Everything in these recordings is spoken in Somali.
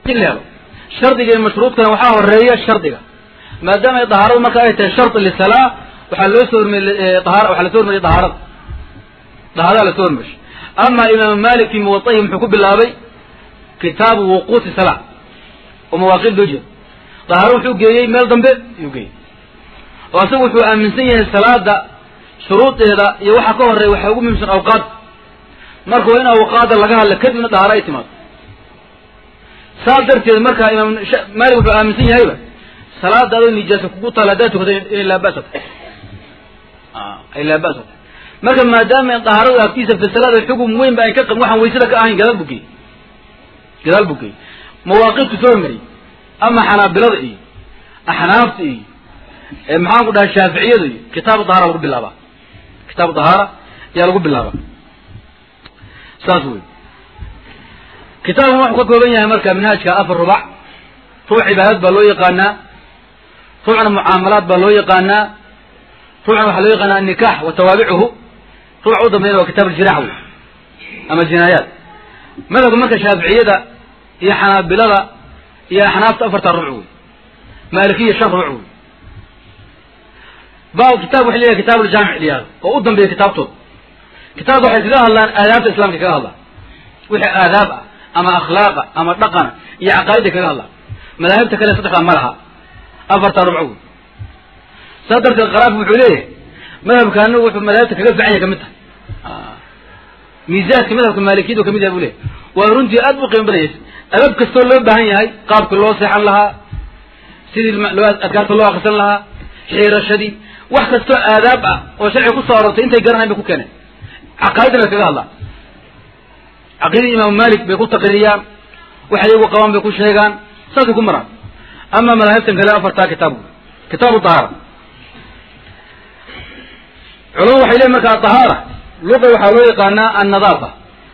in la helo shardiga iyo mashruudkana waxaa horeeya shardiga maadaama ay dahaaradu marka ay tahay shardi lisalaa waxaa loo soo hormariyey dahaar waxaa lasoo hormariyey dahaarada dahaarada lasoo hormarishay ama imaamu malik fi muwatahi muxuu ku bilaabay kitaabu wuquuti salaa oo mawaaqiid loo jeedo dahaaro wuxuu geeyey meel dambe ayuu geeyey oo asagu wuxuu aaminsan yahay salaada shuruudeeda iyo waxa ka horeeya waxaa ugu muhimsan awqaad marka waa in awqaada laga hadla kadibna dahaaro ay timaado saas darteed marka imaam malik wuxuu aaminsan yahayba salaada adoo nijaasa kugu taala haddaad tukato inay laa ba'sa tahay ay laa ba'sa tahay marka maadaama dahaaradu agtiisa fi salaada xugum weyn ba ay ka qabin waxaan waysada ka ahayn gadaal buu geeyey gadaal buu geeyey mawaaqiidku soo hormariyey ama xanaabilada iyo axnaafta iyo maxaan ku dhahay shaaficiyadu iyo kitaabu dahaara lagu bilaabaa kitaabu dahaara ayaa lagu bilaabaa saas wey kitaabkan wuxuu ka kooban yahay marka manhaajka afar rubac ruuc cibaadad baa loo yaqaanaa ruucna mucaamalaad baa loo yaqaanaa ruucna waxaa loo yaqaanaa annikaax wa tawaabicuhu ruuc u dambeeyana waa kitaab aljiraax wey ama jinaayaat madhabka marka shaaficiyada iyo xanaabilada iyo axnaafta afartaa ruuc wey maalikiya shan ruuc wey ba kitab waxay leeyahay kitaab aljaamic liyaado oo u dambeeya kitaabtooda kitaabka waxay kaga hadlaan aadaabta islamka kaga hadlaan wixii aadaab ah ama akhlaaqa ama dhaqana iyo caqaa'ida kaga hadlaan madaahibta kale saddexdaa ma laha afartaa rubco wey saas darteed qaraafku wuxuu leeyahay madhabkaana wuxuu madaahibta kaga fican yahay kamid tahay miisaadka madhabka maalikiyadu kamid yahay buu leeyahy waa runtii aad u qiimo badayay adab kastoo loo baahan yahay qaabka loo seexan lahaa sidii loo adkaarta loo akrisan lahaa xiirashadii wax kastoo aadaab ah oo sharciga kusoo arortay intay garanayn bay ku keeneen caqaa'idana kaga hadlaan caqiidadii imaamu malik bay ku taqriiriyaan waxay iyagu qabaan bay ku sheegaan saasay ku maraan ama madaahibtan kale afartaa kitaab kitaabu dahaara culamadu waxay leeyiin marka adahaara luqa waxaa loo yaqaanaa annadaafa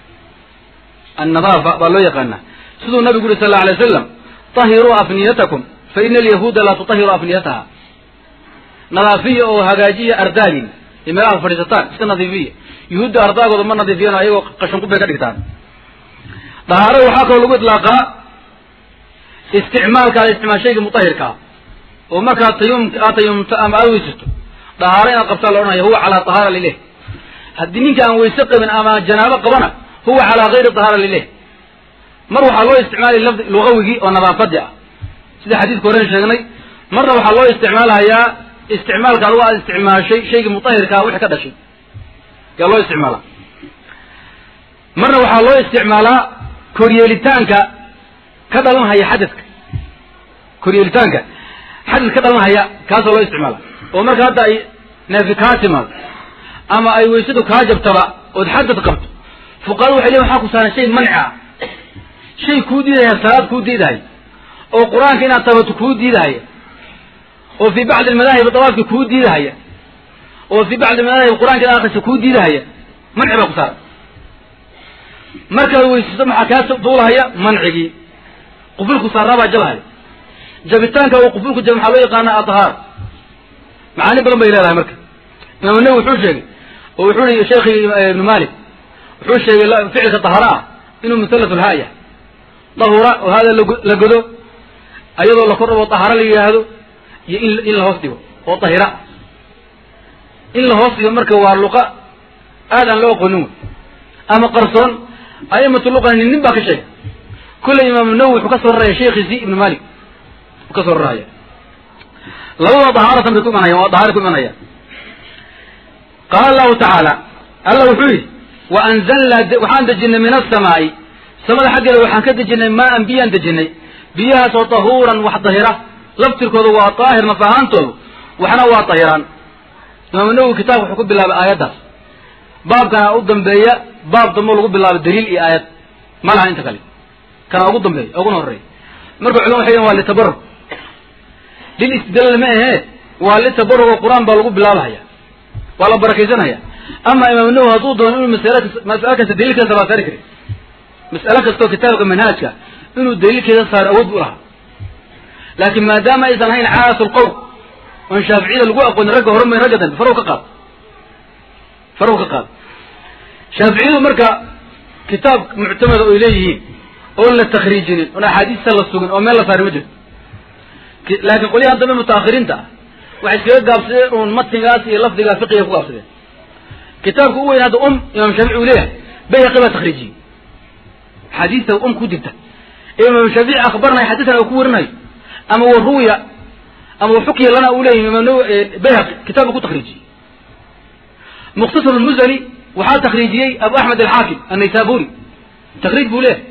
annadaafa baa loo yaqaanaa siduu nabigu yuri sal alla alay wasalam tahiruu afniyatakum fa ina alyahuuda laa tutahiru afniyataha nadaafiya oo hagaajiya ardaagin iyo meelaha fadhiisataan iska nadiifiya yuhuudda ardaagooda ma nadiifiyaan ayagoo qashanqub bay ka dhigtaan dahaaro waxaa kaloo lagu idlaaqaa isticmaalka ad isticmaal shayga mutahirka ah oo markaad tayum aad tayumto ama aada weysato dahaaro inaad qabtaa la odhanaya huwa calaa tahaara lileh haddii ninka aan weyse qabin ama janaabo qabana huwa calaa gayri tahaara lileh mar waxaa loo isticmaalaya lafdi lugawigii oo nadaafadii ah sida xadiidka horen sheegnay marna waxaa loo isticmaalayaa isticmaalka adugu aad isticmaashay shaygii mutahirkaa wixii ka dhashay yaa loo isticmaalaa marna waxaa loo isticmaalaa koryeelitaanka ka dhalanhaya xadadka koryeelitaanka xadad ka dhalanhaya kaasoo loo isticmaala oo marka hadda ay neefi kaa timaado ama ay weysadu kaa jabtaba ood xadad qabto fuqaradu waxay leeyin waxaa ku saaran shay manci ah shay kuu diidahaya salaad kuu diidahaya oo qur-aanka inaad tabato kuu diidahaya oo fii bacdi almadaahib dawaafka kuu diidahaya oo fii bacdi almadaahib qur-aanka inaad akrisa kuu diidahaya manci baa ku saaran markaad weysato maxaa kaa duulahaya mancigii qufulku saaraa baa jabahaya jabitaanka uu qufulku jaba maxaa loo yaqaana atahaar macaani badan bay leedahay marka imaam nawi wuxuu sheegay oo wuxuu i sheekhi ibnu malik wuxuu sheegay ficilka tahara ah inuu musallat lhaaya dahura oo hada la godo ayadoo la kor dhabo tahara la yidhaahdo iyo in in la hoos dhigo oo tahira in la hoos dhigo marka waa luqa aad aan loo aqoonin wey ama qarsoon aimatu luqa nin nin baa ka sheegay kulley imaamu nawi wuxuu ka soo raraya sheekhiisi ibnu malik u ka soo raraya labadaba dahaaratan bay ku imanayaan waa dahaara ku imanayaan qaala allahu tacaala alla wuxuu yidhi wa anzalnaa waxaan dejinay min asamaa'i samada xaggeeda waxaan ka dejinay maaan biyaan dejinay biyahaasoo tahuuran wax dahira laftirkooda waa daahir naf ahaantoodu waxna waa dahiraan imaamu nawowi kitaabka wuxuu ku bilaabay aayaddaas baabkana u dambeeya baab dambo lagu bilaabo daliil iyo aayad ma laha inta kale kana ugu dambeeya uguna horreeya marka culama waxay yihin waa litabarug lil istidlaal ma ahee waa litabarug oo qur-aan baa lagu bilaabahaya waa la barakaysanaya ama imaam nawowi hadduu doono inuu masala mas'alo kasta daliilkeeda baa saari kari mas'alo kastoo kitaabka manhaajka inuu daliilkeeda saaro awood bu lahaa laakiin maadaama aysan ahayn caas lqowl oon shaaficiyada lagu aqoonin ragga hore may ragga dambe farow ka qaad farow ka qaad shaaficiyadu marka kitaab muctamada oy leeyihiin oon la takriijinin oon axaadiista la sugin oo meel la saari ma jirto laakiin qolyahan dambe mutaakhiriinta ah waxay iskaga gaabsadeen uun matnigaas iyo lafdigaa fiqiga ku gaabsadeen kitaabka u weyn hadda um imaam shaafici uu leeyahay bayhaqi baa takriijiyey xadiista um ku jirta ee imaam shaafici akhbarnay xadiisana uu ku warinayo ama wa ruwiya ama wa xukiya lana uu leeyahay imaam bayhaqi kitaabka ku takriijiyey mukhtasar lmuzani waxaa takriijiyey abu axmed alxaakim annaysaburi takriij buu leeyahay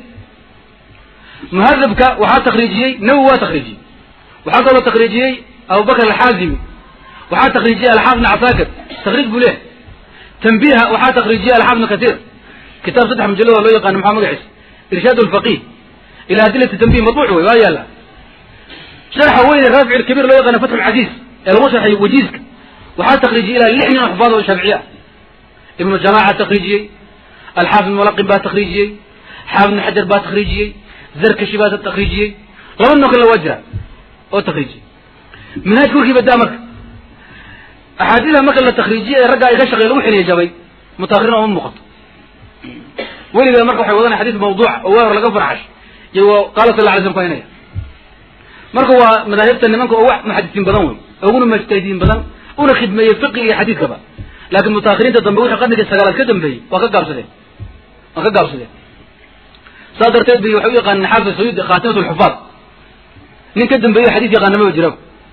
muhadabka waxaa takriijiyey nawi waa takriijiyey waxaa kaloo takriijiyey abubakr alxaazimi waxaa takriijiyey alxaafid bn casaakir takriij buu leeyahay tanbiha waxaa takriijiyey alxaafid bn kasiir kitaab saddex mujallad oo loo yaqaano maxaa magaciisa irshaad lfaqih ila adilati tanbih madbuuc wey waa yaala sharxa weyne raafic ilkabiir loo yaqaano fatx lcasiiz ee lagu sharxay wajiiska waxaa takriijiyey ilaa lix nin oo xufaad oo shaaficiye ah ibnu jamaaca takriijiyey alxaafid mulaqin baa takriijiyey xaafid bn xajar baa takriijiyey zarkashi baa takriijiyey laba noo kale waa jira oo takriijiyey minhaaj korkii badaa marka axaadiida marka la takriijiye ee ragga ay ka shaqey lagu xiliya jabay mutaakhirin oma muuqato weligeed marka waxay wadanaya xadiis mawduuca oo waa hor laga farxash iyo qaala sal la alay slam ku haynaya marka waa madaahibta nimanka oo wax muxadisiin badan wey uguna mujtahidiin badan una khidmeeyey fiqiga iyo xadiiskaba laakiin mutaakhiriinta dambe wixii qarnigii sagaalaad ka dambeeyey waa ka gaabsadeen waa ka gaabsadeen saas darteed bay waxay u yaqaaneen xaafid sayuudi khatimat lxufaad nin ka dambeeyo xadiis yaqaanamaba jiraba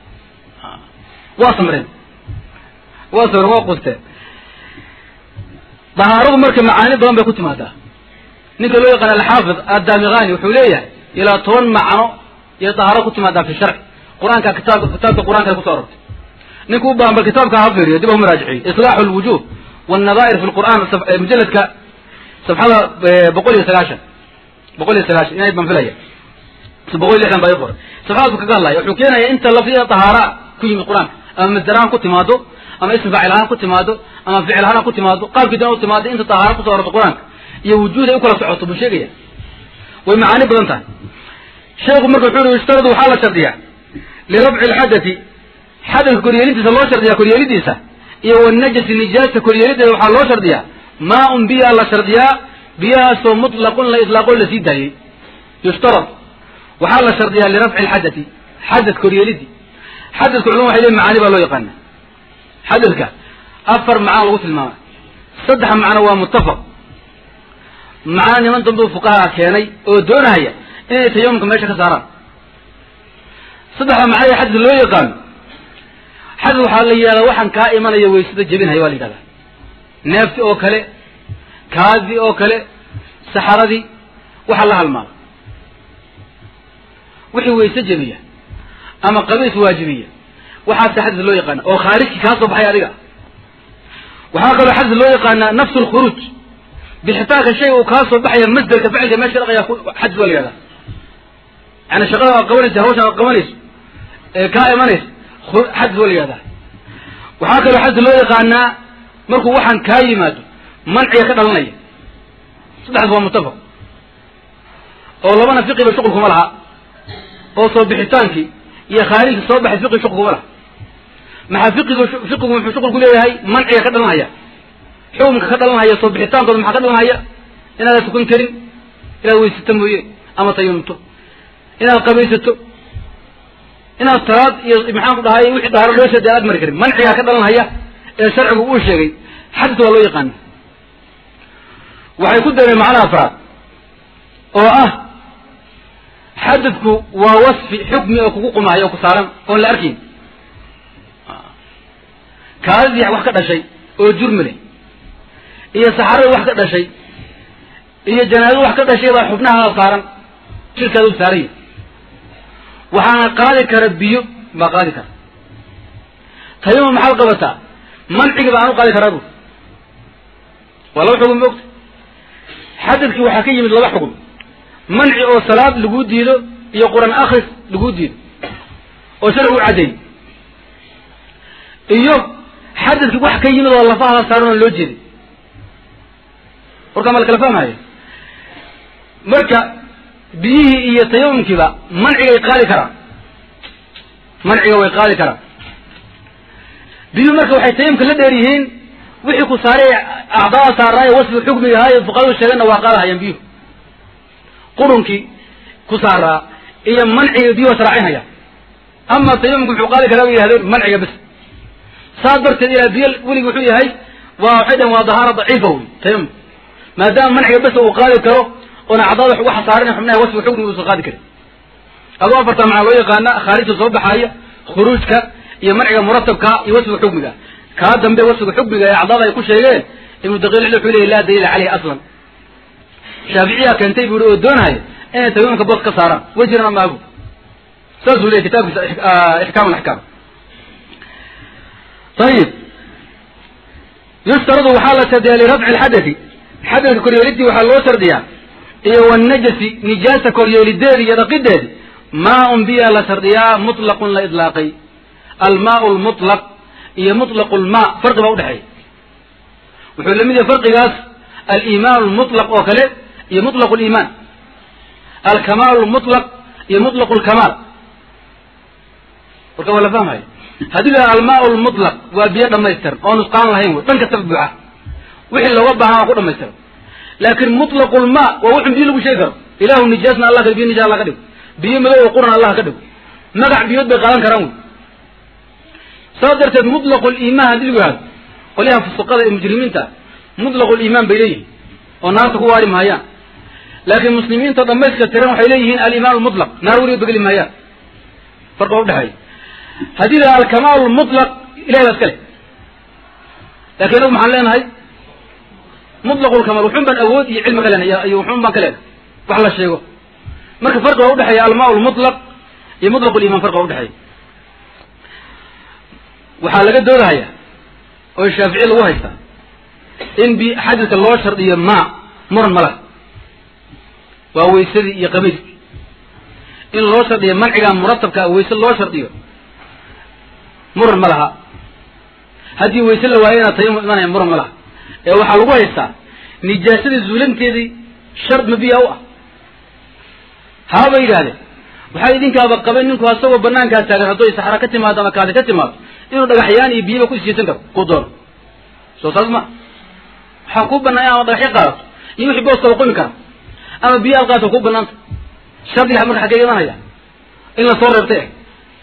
waa samreen waa samreen waa qusteen dahaaradu marka macaani badan bay ku timaadaa ninka loo yaqaan alxaafid addaamiqani wuxuu leeyahay ilaa toban macno iyo dahaaro ku timaadaa fi sharci qur-aanka kitaab kitaabka qur-aanka kuso arortay ninka u baahan bal kitaabka ha fiiriyo dib ha muraajiciyo islaaxu lwujuh wannadaa'ir fi lqur'an mujalladka safxada boqol iyo sagaashan boqol iyo sagaashan inayd baan filaya boqol iyo lixdan baa ii qoray safxadaasku kaga hadlaya wuxuu keenaya inta lafdiya dahaara ku yimid qur-aanka ama masdar ahaan ku timaado ama ism faacil ahaan ku timaado ama ficil ahaan ku timaado qaabkii dan u timaado inta dahaara kuso arorta qur-aanka iyo wujuud ay u kala socoto buu sheegaya way macaani badan tahay sheekhu marka wuxuu yihi ishtaradu waxaa la shardiyaa lirafci lxadati xadadka koryeelintiisa loo shardiyaa koryeelidiisa iyo wanajasi nijaasta koryeelideeda waxaa loo shardiyaa maa un biyaa la shardiyaa biyahaasoo mutlaqun la itlaaqo lasii daayey yushtarad waxaa la shardiyaa lirafci lxadati xadad koryeelidii xadadka culama waxay leeyiin macaani baa loo yaqaana xadadka afar macno lagu tilmaamay saddex macno waa muttafaq macno niman dambuu fuqahaa keenay oo doonahaya inay tayamumka meesha ka saaraan saddexda macno ee xadad loo yaqaano xadad waxaa la yidhahdaa waxaan kaa imanaya waysada jebinhaya waa la yidhahdaa neefti oo kale kaadi oo kale saxaradii waxa la halmaada wixii wayse jebiya ama qabiis waajibiya waxaase xadad loo yaqaana oo khaarijki kaa soo baxay adiga waxaa kaloo xadad loo yaqaanaa nafsu lkhuruuj bixitaanka shayga uu kaa soo baxaya masderka ficilka meesha dhaqaya xadad waa la yihahdaa yani shaqada aad qabanaysa hawsha aad qabanayso ee kaa imanaysa xadad waa la yihahdaa waxaa kaloo xadad loo yaqaanaa markuu waxaan kaa yimaado manciga ka dhalanaya saddexdaas waa muttafaq oo labana fiqiba shuqul kuma laha oo soo bixitaankii iyo khaarijka soo baxay fiqi shuqul kuma laha maxaa fiqigu fiqigu muxuu shuqul ku leeyahay manciga ka dhalanhaya xukumka ka dhalanhaya soo bixitaankooda maxaa ka dhalanhaya inaadan tukan karin inaad weysato mooye ama tayamumto inaad qabaysato inaad talaad iyo maxaan ku dhahay wixii dahaaro loo sheeday aad mari karin mancigaa ka dhalanhaya ee sharcigu uu sheegay xadad waa loo yaqaana waxay ku dareen macnaha afraad oo ah xadadku waa wasfi xukmi oo kugu qumaayo oo ku saaran oon la arkayn kaadidii wax ka dhashay oo jurmi leh iyo saxaradii wax ka dhashay iyo janaadadu wax ka dhashay baa xubnaha saaran jirkaada u saaranya waxaana qaadi kara biyo baa qaadi kara tayamum maxaad qabataa mancigi baan u qaadi karaa bu waa laba xugum moogta xadadkii waxaa ka yimid laba xugum manci oo salaad laguu diido iyo qur-aan akris laguu diido oo sharcigu caddeey iyo xadadkii wax ka yimid oo lafaha saaran oo loo jeeday warkaa ma la kala fahmaya marka biyihii iyo tayamumkiiba mancigay qaadi karaan manciga way qaadi karaan biyuhu marka waxay tayamumka la dheer yihiin wixii ku saaray acdaada saaraayo wasfi xukmiga ahaayo fuqadadu sheegeenna waa qaadahayaan biyuhu qurunkii ku saaraa iyo manciga biyo israacinhaya ama tayamumka muxuu qaadi karaa bay yihahdeen manciga bes saas darteed ilaa biyo weligi wuxuu yahay waa waxay dhaheen waa dahaara daciifa wey tayamum maadaama manciga bes uu qaadi karo oona acdaada wax uga xasaarin xubnaha wasfiga xugniga uusan qaadi karin adoo afartaa macaa loo yaqaana khaarijta soo baxaaya khuruujka iyo manciga muratabka iyo wasfiga xukmiga kaa dambe wasfiga xukmiga ee acdaada ay ku sheegeen ibnu daqiil wuxuu leeyay laa daliila caleyhi aslan shaaficiyaa keentay buu i oo doonahaya inay tayamumka boos ka saaraan wejirana maagu saasuu leeyay kitaabkiisa ixkaam alaxkaam ayib yustaradu waxaa la shardiyaa lirafci lxadati xadadka koryeelidii waxaa loo shardiyaa iyo wanajasi nijaasa koryeelideedi iyo dhaqideedi maa-un biya la shardiyaa mutlaqun la idlaaqay almaau lmutlaq iyo mutlaqu lmaa farqi baa udhexeeya wuxuu lamid yahay farqigaas aliimaan lmutlaq oo kale iyo mutlaq liimaan alkamaal lmutlaq iyo mutlaq lkamaal warka waa la fahmaya haddii la almaa lmutlaq waa biyo dhamaystiran oo nusqaan lahayn wey dhan kastaba buuxa wixii looga baahan waa ku dhamaystiran laakin mutlaqu lmaa waa wuxun biyo lagu sheegi karo ilahu nijaasna allah ka biyo nijaas allah ka dhigo biyo madow oo quran allah ka dhigo magac biyood bay qaadan karaan wey saas darteed mutlaqu liimaan haddii lagu yihahdo qolyaha fusuqada ee mujrimiinta mutlaqu liimaan bay leeyihin oo naarta ku waari mahayaan laakiin muslimiinta dhamayska tiran waxay leeyihiin alimaan lmutlaq naar weliga begeli mahayaan farqa udhexeeya haddii la alkamaal lmutlaq ilahay baa iska le lakin inagu maxaan leenahay mutlaqu lkamaal wuxun baan awood iyo cilmi ka leenahay iyo wuxun baan ka leenahay wax la sheego marka farqi baa udhexeeya almaa lmutlaq iyo mutlaq liman farqi baa udhexeeya waxaa laga doodahaya oo shaafici lagu haystaa in bi xadidka loo shardiyo ma muran ma laha waa waysadii iyo qamiiskii in loo shardiyo manciga muratabka wayse loo shardiyo muran ma laha haddii wayse la waayo inaad tayamum imanaya muran ma laha ee waxaa lagu haystaa nijaasada zuulanteedii shard ma biya u ah haaba yidhahdeen waxaa idinkaaba qabeen ninku asagoo banaankaa taagan hadday saxra ka timaado ama kaadi ka timaado inuu dhagaxyaan iyo biyaba ku isjeysan karo ku doono soo saas ma waxaa kuu banaan ama dhagaxyo qaadato iyo wixii booskaba qumi kara ama biyo aad qaadato kuu banaanta shardiga marka xaggee imanaya in la soo reebtay eh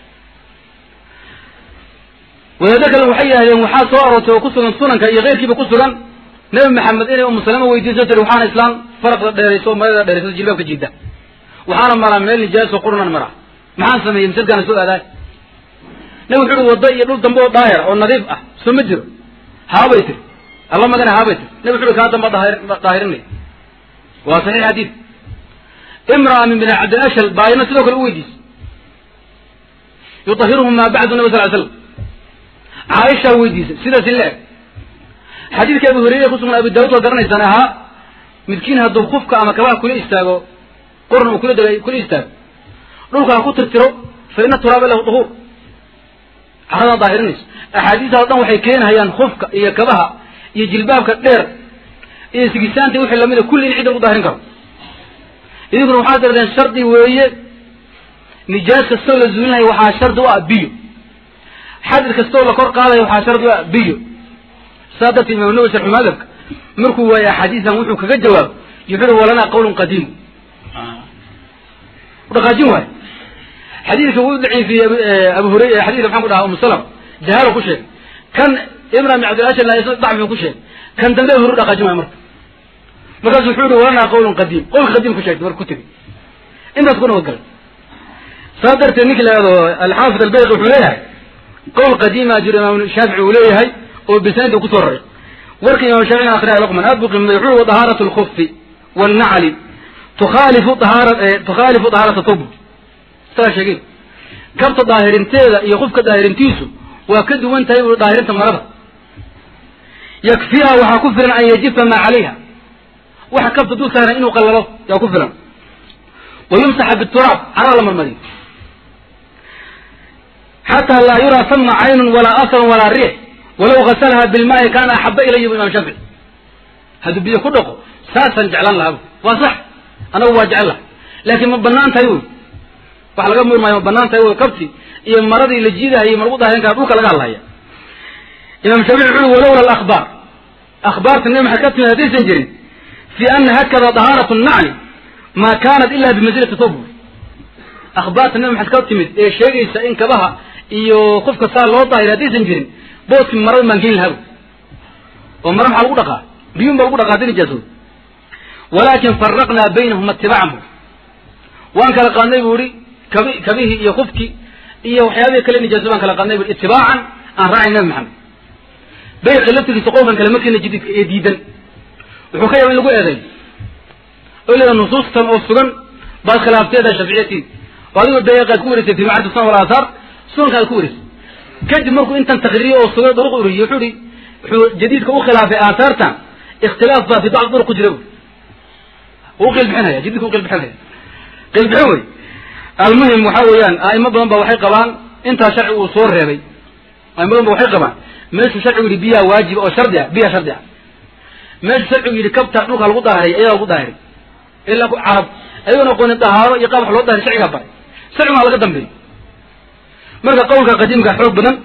wadaado kale waxay yidhahdeen waxaa soo aroortay oo ku sugan sunanka iyo keyrkiiba ku sugan nabi maxamed inay umu salama weydiiso tiri waxaana islaan faraqda dheerayso marada dheerayso jilbaabka jiida waxaana maraa meel nijaaso qurunan maraa maxaan sameeyey masalkaana soo aadaay nabi wuxu uhi waddo iyo dhul dambe oo daahir oo nadiif ah soo ma jiro haabay tiri alla magana haabay tiri nabi wuxu uhi kaa damba daahirinay waa saxiix xadiid imraa min bini cabdilashal baa ayna sidoo kale u weydiisay yutahiruhu maa bacdu nabi sal l slam caaishaa weydiisay sidaasi le-eg xadiidka abu hureyre kusugan abu daawud waa garanaysaan ahaa midkiin hadduu kufka ama kabaha kula istaago qurn uu kula dega kula istaago dhulka ha ku tirtiro fa ina turaaba lahu duhuur caradaa daahirinayso axaadiistaas o dhan waxay keenhayaan kufka iyo kabaha iyo jilbaabka dheer iyo sigisaanta wixii lamida kulli in cidda lagu daahirin karo idinkuna waxaad tiradeen shardi weeye nijaas kastoo la zuulinaya waxaa shardi u ah biyo xadid kastoo la kor qaadaya waxaa shardi u ah biyo saa darteed imaam nawi sharxu madhabka markuu waaye axaadiistan wuxuu kaga jawaabo yuxuu walanaa qawlun qadiim udhaqaajin waayo xadiidka wuu daciifiyey abu hurey xadidka maxaan ku dhaha umu salam jahaalo ku sheegay kan ibra bin cabdilashal dacfiu ku sheegay kan dambe abu hurey dhaqaajin waayo marka markaasu wuxuu yihi walanaa qawlun qadiim qowlka qadiim ku sheegtay marka ku tegi intaas ku nabadgalay saa darteed ninki la yihahdo alxaafid albayqi wuxuu leeyahay qowl qadiima jiro imaam shaafici uu leeyahay oo bisanadi kusoo raray warka imaam shaafici akhriya luqman aad buu qiimay wuxuu yihi dahaaratu lkufi waalnacli tukhaalifu dahaara tukhaalifu dahaarata tub isagaa sheegay kabta daahirinteeda iyo qofka daahirintiisu waa ka duwan tahay ui daahirinta marada yakfiha waxaa ku filan an yajifa maa calayha waxa kabta dul saaran inuu qallalo yaa ku filan wa yumsaxa bituraab caraa la marmariyo xataa laa yuraa sama caynun walaa asrun walaa riix walaw gasalha bilmaai kaana axaba ilaya bu imam shaafici hadduu biyo ku dhaqo saasaan jeclaan lahaa waa sax anagu waa jecel laha laakiin ma banaan tahay wy wax laga murmaayo ma banaan tahay wy kabti iyo maradii la jiidahayo ma lagu daahirin kara dhulka laga hadlaya imam shaafici wuxu ui walowla alakhbaar akhbaarta nabi maxamed ka timid haddaysan jirin fi ana hakada dahaaratu nacli maa kaanat ila bimansilati thawb akhbaarta nabi maxamed ka timid ee sheegaysa in kabaha iyo qofka saa loo daahir haddaysan jirin booskii marada baan geyn lahaa oo mara maxaa lagu dhaqaa biyun baa lagu dhaqaa hadii nijaasooda walaakin faraqnaa baynahum itibaacan waan kala qaadnay bu ihi kabi kabihii iyo kufkii iyo waxyaabihii kale nijaaso baan kala qaadnay bu itibaacan aan raacay nabi maxamed bayqa laftigiisa qowlkan kale markiina jadiidka ee diidan wuxuu ka yaba in lagu eeday oo leeda nusuustan oo sugan baad khilaafteeda shaaficiyatiid oo adigoo bayaqaad ku wareysay fi macrifat sunan walaahaar sunankaad ku wareysay kadib markuu intan takriiriyo oo sugay duruq uriyey wuxuu ihi wuxuu jadiidka u khilaafay aahaartan ikhtilaaf baa fi bacd duruq ku jira u qilbixinaya jadiidka u qilbixinaya qilbixin wey almuhim waxa weeyaan a'imo badan ba waxay qabaan intaa sharci uu soo reebay a'imo badan ba waxay qabaan meeshuu sharcigu yidhi biyaa waajiba oo shardi ah biyaa shardi ah meeshuu sharcigu yidhi kabta dhulka lagu daahiray ayagaa lagu daahiray ilaa ku carab ayagoon aqoonin dahaaro iyo qaab wax loo dahiray sharcigaa baray sharcigu waa laga dambeeyey marka qowlka qadiimka xoog badan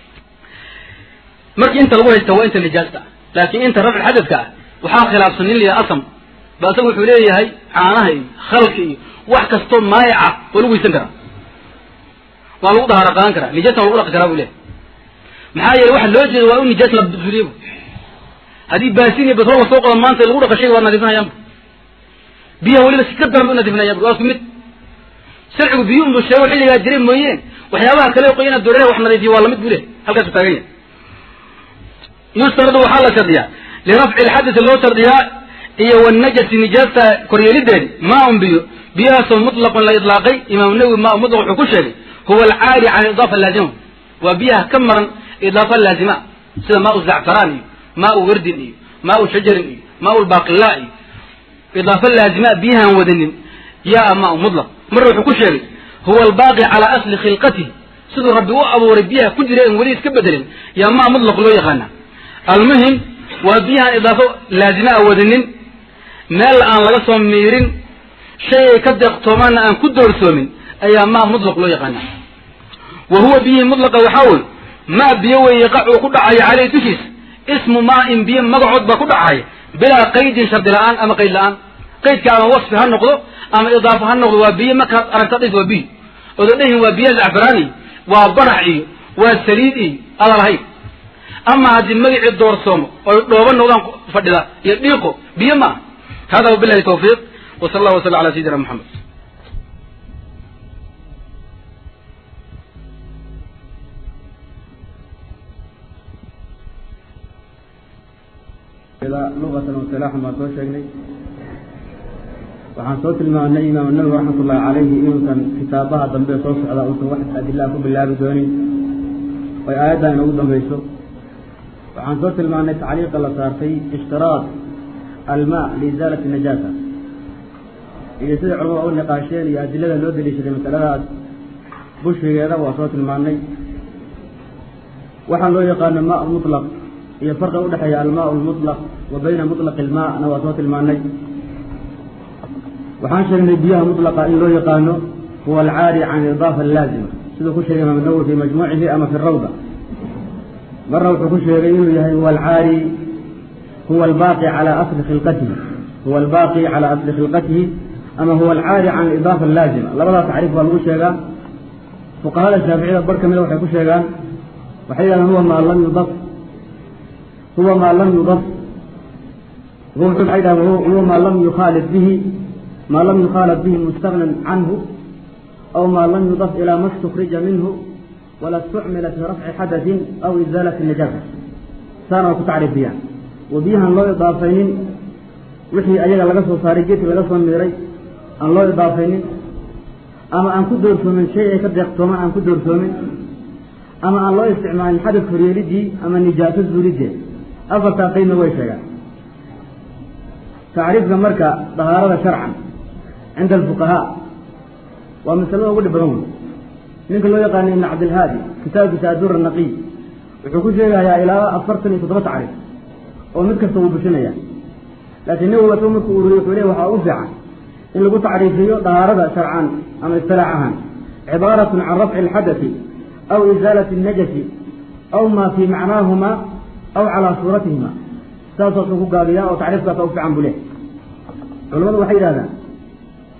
markii inta lagu haysta waa inta nijaasta ah laakiin inta rafci xadadka ah waxaa khilaafsan nin liya asam ba isaga wuxuu leeyahay caanaha iyo khalka iyo wax kastoo maayaca waa lagu weysan karaa waa lagu dahaaro qaadan karaa nijaasna waa lagu dhaqi karaa buu leeyahay maxaa yeele waxa loo jeeda waa in nijaas la suliye haddii baasin iyo batrool la soo qodo maanta lagu dhaqa shayga waa nadiifinayaanbu biyaha weliba si ka daran ba u nadiifinayaanbu waa isku mid sharcigu biyo unbu sheego xilligaa jiray mooyeen waxyaabaha kale qoyana doorere wax nadiifiyo waa lamid buu leeyahay halkaasu taagan yahay yustaradu waxaa la shardiyaa lirafci lxadasi loo shardiyaa iyo wanajasi nijaasta koryeelideedi maa un biyo biyahaasoo mutlaqun la idlaaqay imaam nawowi maa mutlaq wuxuu ku sheegay huwa alcaari can idaafa laazima waa biyaha ka maran idaafa laazima sida maa u zacfaraan iyo maa u wardin iyo maa u shajarin iyo maa u lbaaqilaa iyo idaafa laazima biyahaan wadanin yaa maa u mutlaq marna wuxuu ku sheegay huwa albaaqi calaa asli khilqatihi siduu rabbi u abuuray biyaha ku jira en weli iska bedelin yaa maa mutlaq loo yaqaana almuhim waa biyahaan idaafo laazima a wadanin meel aan laga soo miirin shay ay ka deeqtoomaanna aan ku doorsoomin ayaa maa mutlaq loo yaqaana wa huwa biyihii mutlaqa waxaa wey maa biyo wey yaqacuu ku dhacaya caleyh dushiisa ismu maa in biyo magacood baa ku dhacaya bilaa qaydin shardi la-aan ama qayd la-aan qaydka ama wasfi ha noqdo ama idaafo ha noqdo waa biyo markaad aragta dhis waa biyo oda dhehin waa biyo zacfaraani waa barax iyo waa saliid iyo ada lahayd ama haddii magacii doorsoomo oy dhooba noqdaan fadhida iyo dhiiqo biyo ma ah hada wabilahi tawfiiq wa sal allah waslam ala sayidina moxamed luqatan wasilaaxan baan soo sheegnay waxaan soo tilmaamnay imaam nawowi raxmat ullahi calayhi inuusan kitaabaha dambe soo socda uusan wax adilaa ku bilaabi doonin oy aayaddan inoogu dambayso waxaan soo tilmaamnay tacliiqa la saartay ishtiraad almaa liisaalati najaasa iyo sida culamada u niqaasheen iyo adilada loo daliishaday masaladaas bushigeeda waa soo tilmaamnay waxaa loo yaqaano maa mutlaq iyo farqi udhexeeya almaa lmutlaq wa bayna mutlaqi ilmaana waa soo tilmaanay waxaan sheegnay biyaha mutlaqa in loo yaqaano huwa alcaari can idaafa laazima siduu ku sheegay imaam nawowi fi majmuucihi ama fi rawda marna wuxuu ku sheegay inuu yahay huwa alcaari huwa albaaqi calى asli khilqatihi huwa albaaqi calى asli khilqatihi ama huwa alcaari can idaafa laazima labadaa tacriif baa lagu sheegaa fuqahada shaaficiyada bar kamida waxay ku sheegaan waxay yidhahdaan huwa maa lam yudaf huwa maa lam yudaf waxay dhahan huwa maa lam yukhaalid bihi maa lam yukhaalad bihi mustagnan canhu aw maa lam yudaf ilaa ma stukrija minhu wala istucmila fi rafci xadaثin aw izaalati najaasa saana waa ku tacriifiyaan wa biyahan loo idaafaynin wixii ayaga laga soo saaray geedkii laga soo miiray aan loo idaafaynin ama aan ku doorsoomin shay ay ka deeqtoomaan aan ku doorsoomin ama aan loo isticmaalin xadad horyeelidii ama nijaaso zuuliddeed afartaa qaydna way sheegaan tacriifka marka dahaarada sharcan cinda alfuqahaa waa masalada ugu dhib badan wey ninka loo yaqaana ibn cabdilhaadi kitaabkiisa adur naqiy wuxuu ku sheegayaa ilaa afartan iyo toddoba tacriif oo mid kasta wuu bushinaya laakiin nawowi asagu markuu ururiye wuxuu leey waxaa u fiican in lagu tacriifiyo dahaarada sharcan ama istilaax ahaan cibaaratun can rafci alxadati aw izaalati الnajasi aw ma fii macnaahuma aw calaa suuratihima saasaasu ku gaabiyaa oo tacriifkaasa u fiican buu leh culamadu waxay yidhahdaan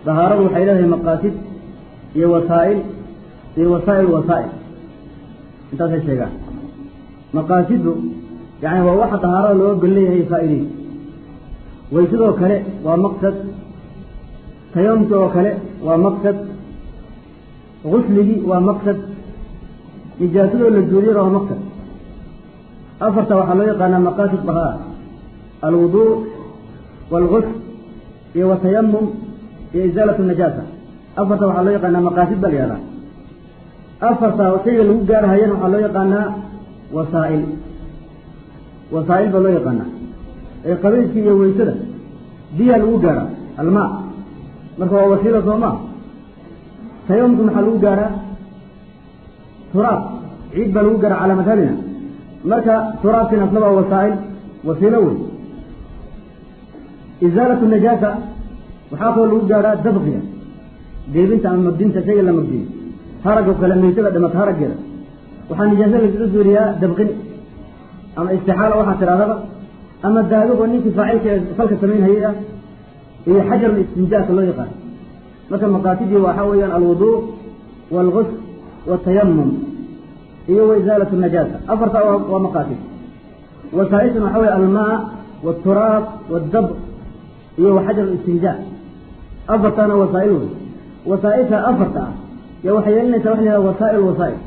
dahaaradu waxay leedahay maqaasid iyo wasaa'il iyo wasaa'il wasaa'il intaasay sheegaan maqaasidu yani waa waxa dahaarada looga gol leeyahay faa'iidey way sidoo kale waa maqsad tayamumki oo kale waa maqsad gusligii waa maqsad nijaasadoo la jooriyana waa maqsad afarta waxaa loo yaqaanaa maqaasid bahaa alwuduu waalgusl iyo watayamum iyo isaalat najaasa afarta waxaa loo yaqaanaa maqaasid baa la yihahdaa afarta shayga lagu gaarhayana waxaa loo yaqaanaa wasaa'il wasaa'il baa loo yaqaanaa ee qabiilkii iyo weysada biyaa lagu gaaraa almaa marka waa wasiila soo maa tayamumka maxaa lagu gaaraa turaab ciid baa lagu gaaraa calaa madhabina marka turaabkina asna waa wasaa'il wasiilo wey isaalatu najaasa waxaa kaloo lagu gaaraa dabqiga deebinta ama magdinta shayga la magdiyo haragoo kale meysada dhimata haraggeeda waxaa nijaasa lagaga suuriyaa dabqin ama istixaala waxaa tidhahdaba ama daadugoo ninkii faacilka ee falka samaynhayay ah iyo xajarul istinjaaka loo yaqaano marka maqaasidii waxaa weeyaan alwuduu waalgusl watayamum iyo waisaalat najaasa afarta waa maqaasid wasaaishuna waxaa wey almaa wاturaab wاdabq iyo waxajar istinjaa afartaana wasaa'il wey wasaaisha afarta ah ya waxay yeelinaysaa waxa la yhaha wasaa'il wasaa'il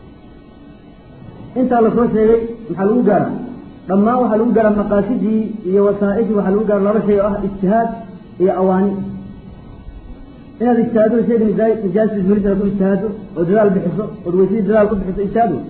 intaa lasoo sheegay maxaa lagu gaaraa dhammaan waxaa lagu gaaraa maqaasidii iyo wasaa'ishii waxaa lagu gaara laba shay oo ah ijtihaad iyo awaani inaad ijtihaado shayga nijaastis melisa ku ijtihaado oo dadaal bixiso ood weysadii dadaal ku bixiso ijtihaad wey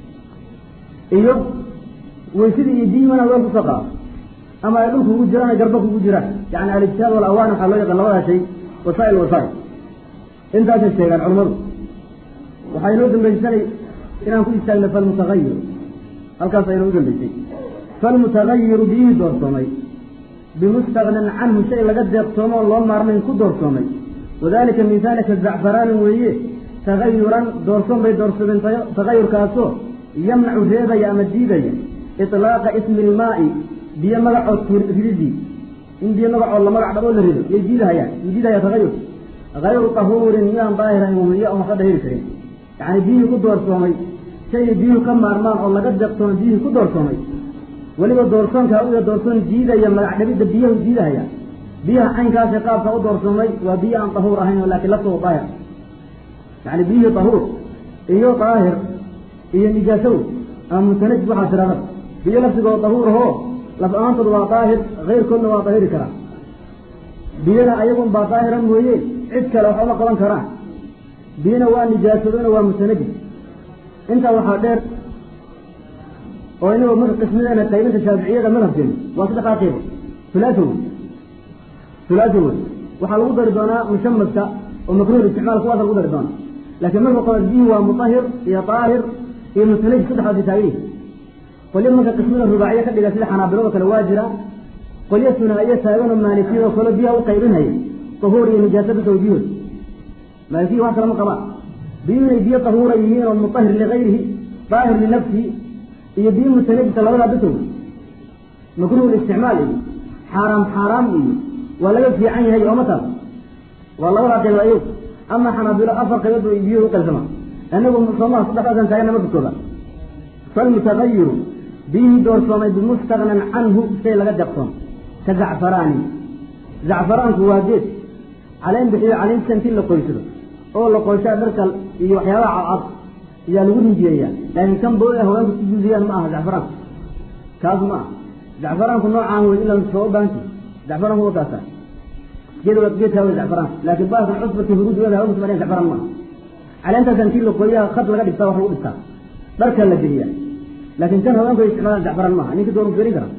iyo weysadii iyo diima inaad weel kusoo qaado ama ay dhulka ugu jiraan ay garba kugu jiraan yani alijtihaad walawaan waxaa loo yaqaan labadaa shay wasaa'il wasaa'il intaasay sheegaan culamadu waxaa inoo dambaysanay inaan ku istaagna falmutagayir halkaas aynoo u dambaysay falmutagayiru biyihii doorsoomay bimustagnan canhu shay laga deeqtoomo oo loo maarmayn ku doorsoomay wadalika misaalika zacfaraanin weeye tagayuran doorsoon bay doorsoomeen tagayurkaasoo yamnacu reebaya ama diidaya iطlaaqa ismi ilmaa'i biyo magacood rididii in biyo magacood la magac dhaboo la rido yay diidahayaan yuu diidahaya tagayur hayru tahuurin miyaan daahirayn wamiyo on waxba dahiri karin yacni biyihii ku doorsoomay shaygay biyuhu ka maarmaan oo laga deeqtoomay biyihii ku doorsoomay weliba doorsoonkaa uya doorsoon diidaya magac dhabidda biyahu diidahaya biyaha caynkaasee qaabka u doorsoomay waa biyo aan tahuur ahayn laakiin laftooda daahir yani biyihii tahuur iyo daahir iyo nijaasow ama mutanajis waxaa tirahda biyo laftigooda tahuur ahoo laf ahaantooda waa daahir keyrkoodna waa daahiri karaa biyana ayagun baa daahira mooye cid kale wax uma qaban karaan biyana waa nijaasadona waa mutanajis intaa waxaa dheer oo inagoo marka qismadeena qaybinta shaaficiyada madhabkeena waa saddexdaa qeybo hulaato wey hulaato wey waxaa lagu dari doonaa mushamadka oo makruh isticmaal kuwaasa lagu dari doonaa laakiin marka qobaad bihi waa mutahir iyo daahir iyo mutanajis saddexdaasi taagay qolyo marka qismada rubaaciye ka dhiga sida xanaabilado kale waa jira qolyo sunaa'iyo taaganoo maalikiyadoo kale biyaha u qaybinhaya tahuur iyo nijaasa bisow biyood maalikiya wax kale ma qabaan biyu inay biyo tahuura yihiin oo mutahir ligayrihi daahir linafsihi iyo biyo mutanajisa labadaa bisow makruh isticmaal iyo xaaraam xaaraam iyo waa laga fiican yahay ooma taas waa labadaa qaybood ayag ama xanaabilo afar qaybood bay biyuhu u qaybsamaa anagu soomaa saddexdaasan taagana marka koobaad falmutagayiru biyihii doorsoomay bimustagnan canhu shay laga deeqsoon ka zacfaraani zacfaraanku waa geed caleen bixiyo caleynta intii la qoysado oo la qoyshaa dharka iyo waxyaabaha cadcad ayaa lagu rinjiyeeyaa laakiin kan bo haweenku ku guudiyaan ma aha zacfaraanku kaas ma aha zacfaraanku noocaan wey ila soo baanti zacfaraanku wa kaasa geed geedkaa wey zacfaraanku laakiin baakan cusbati huruudooda haweenku ma zacfaraan ma aha caleentaas intii la qoyaha khad laga dhigtaa wax lagu dhigtaa dharka la geliyaa laakiin kan haweenku ay isticmaalaan zacfaraan maaha ninka doonu fiirin kara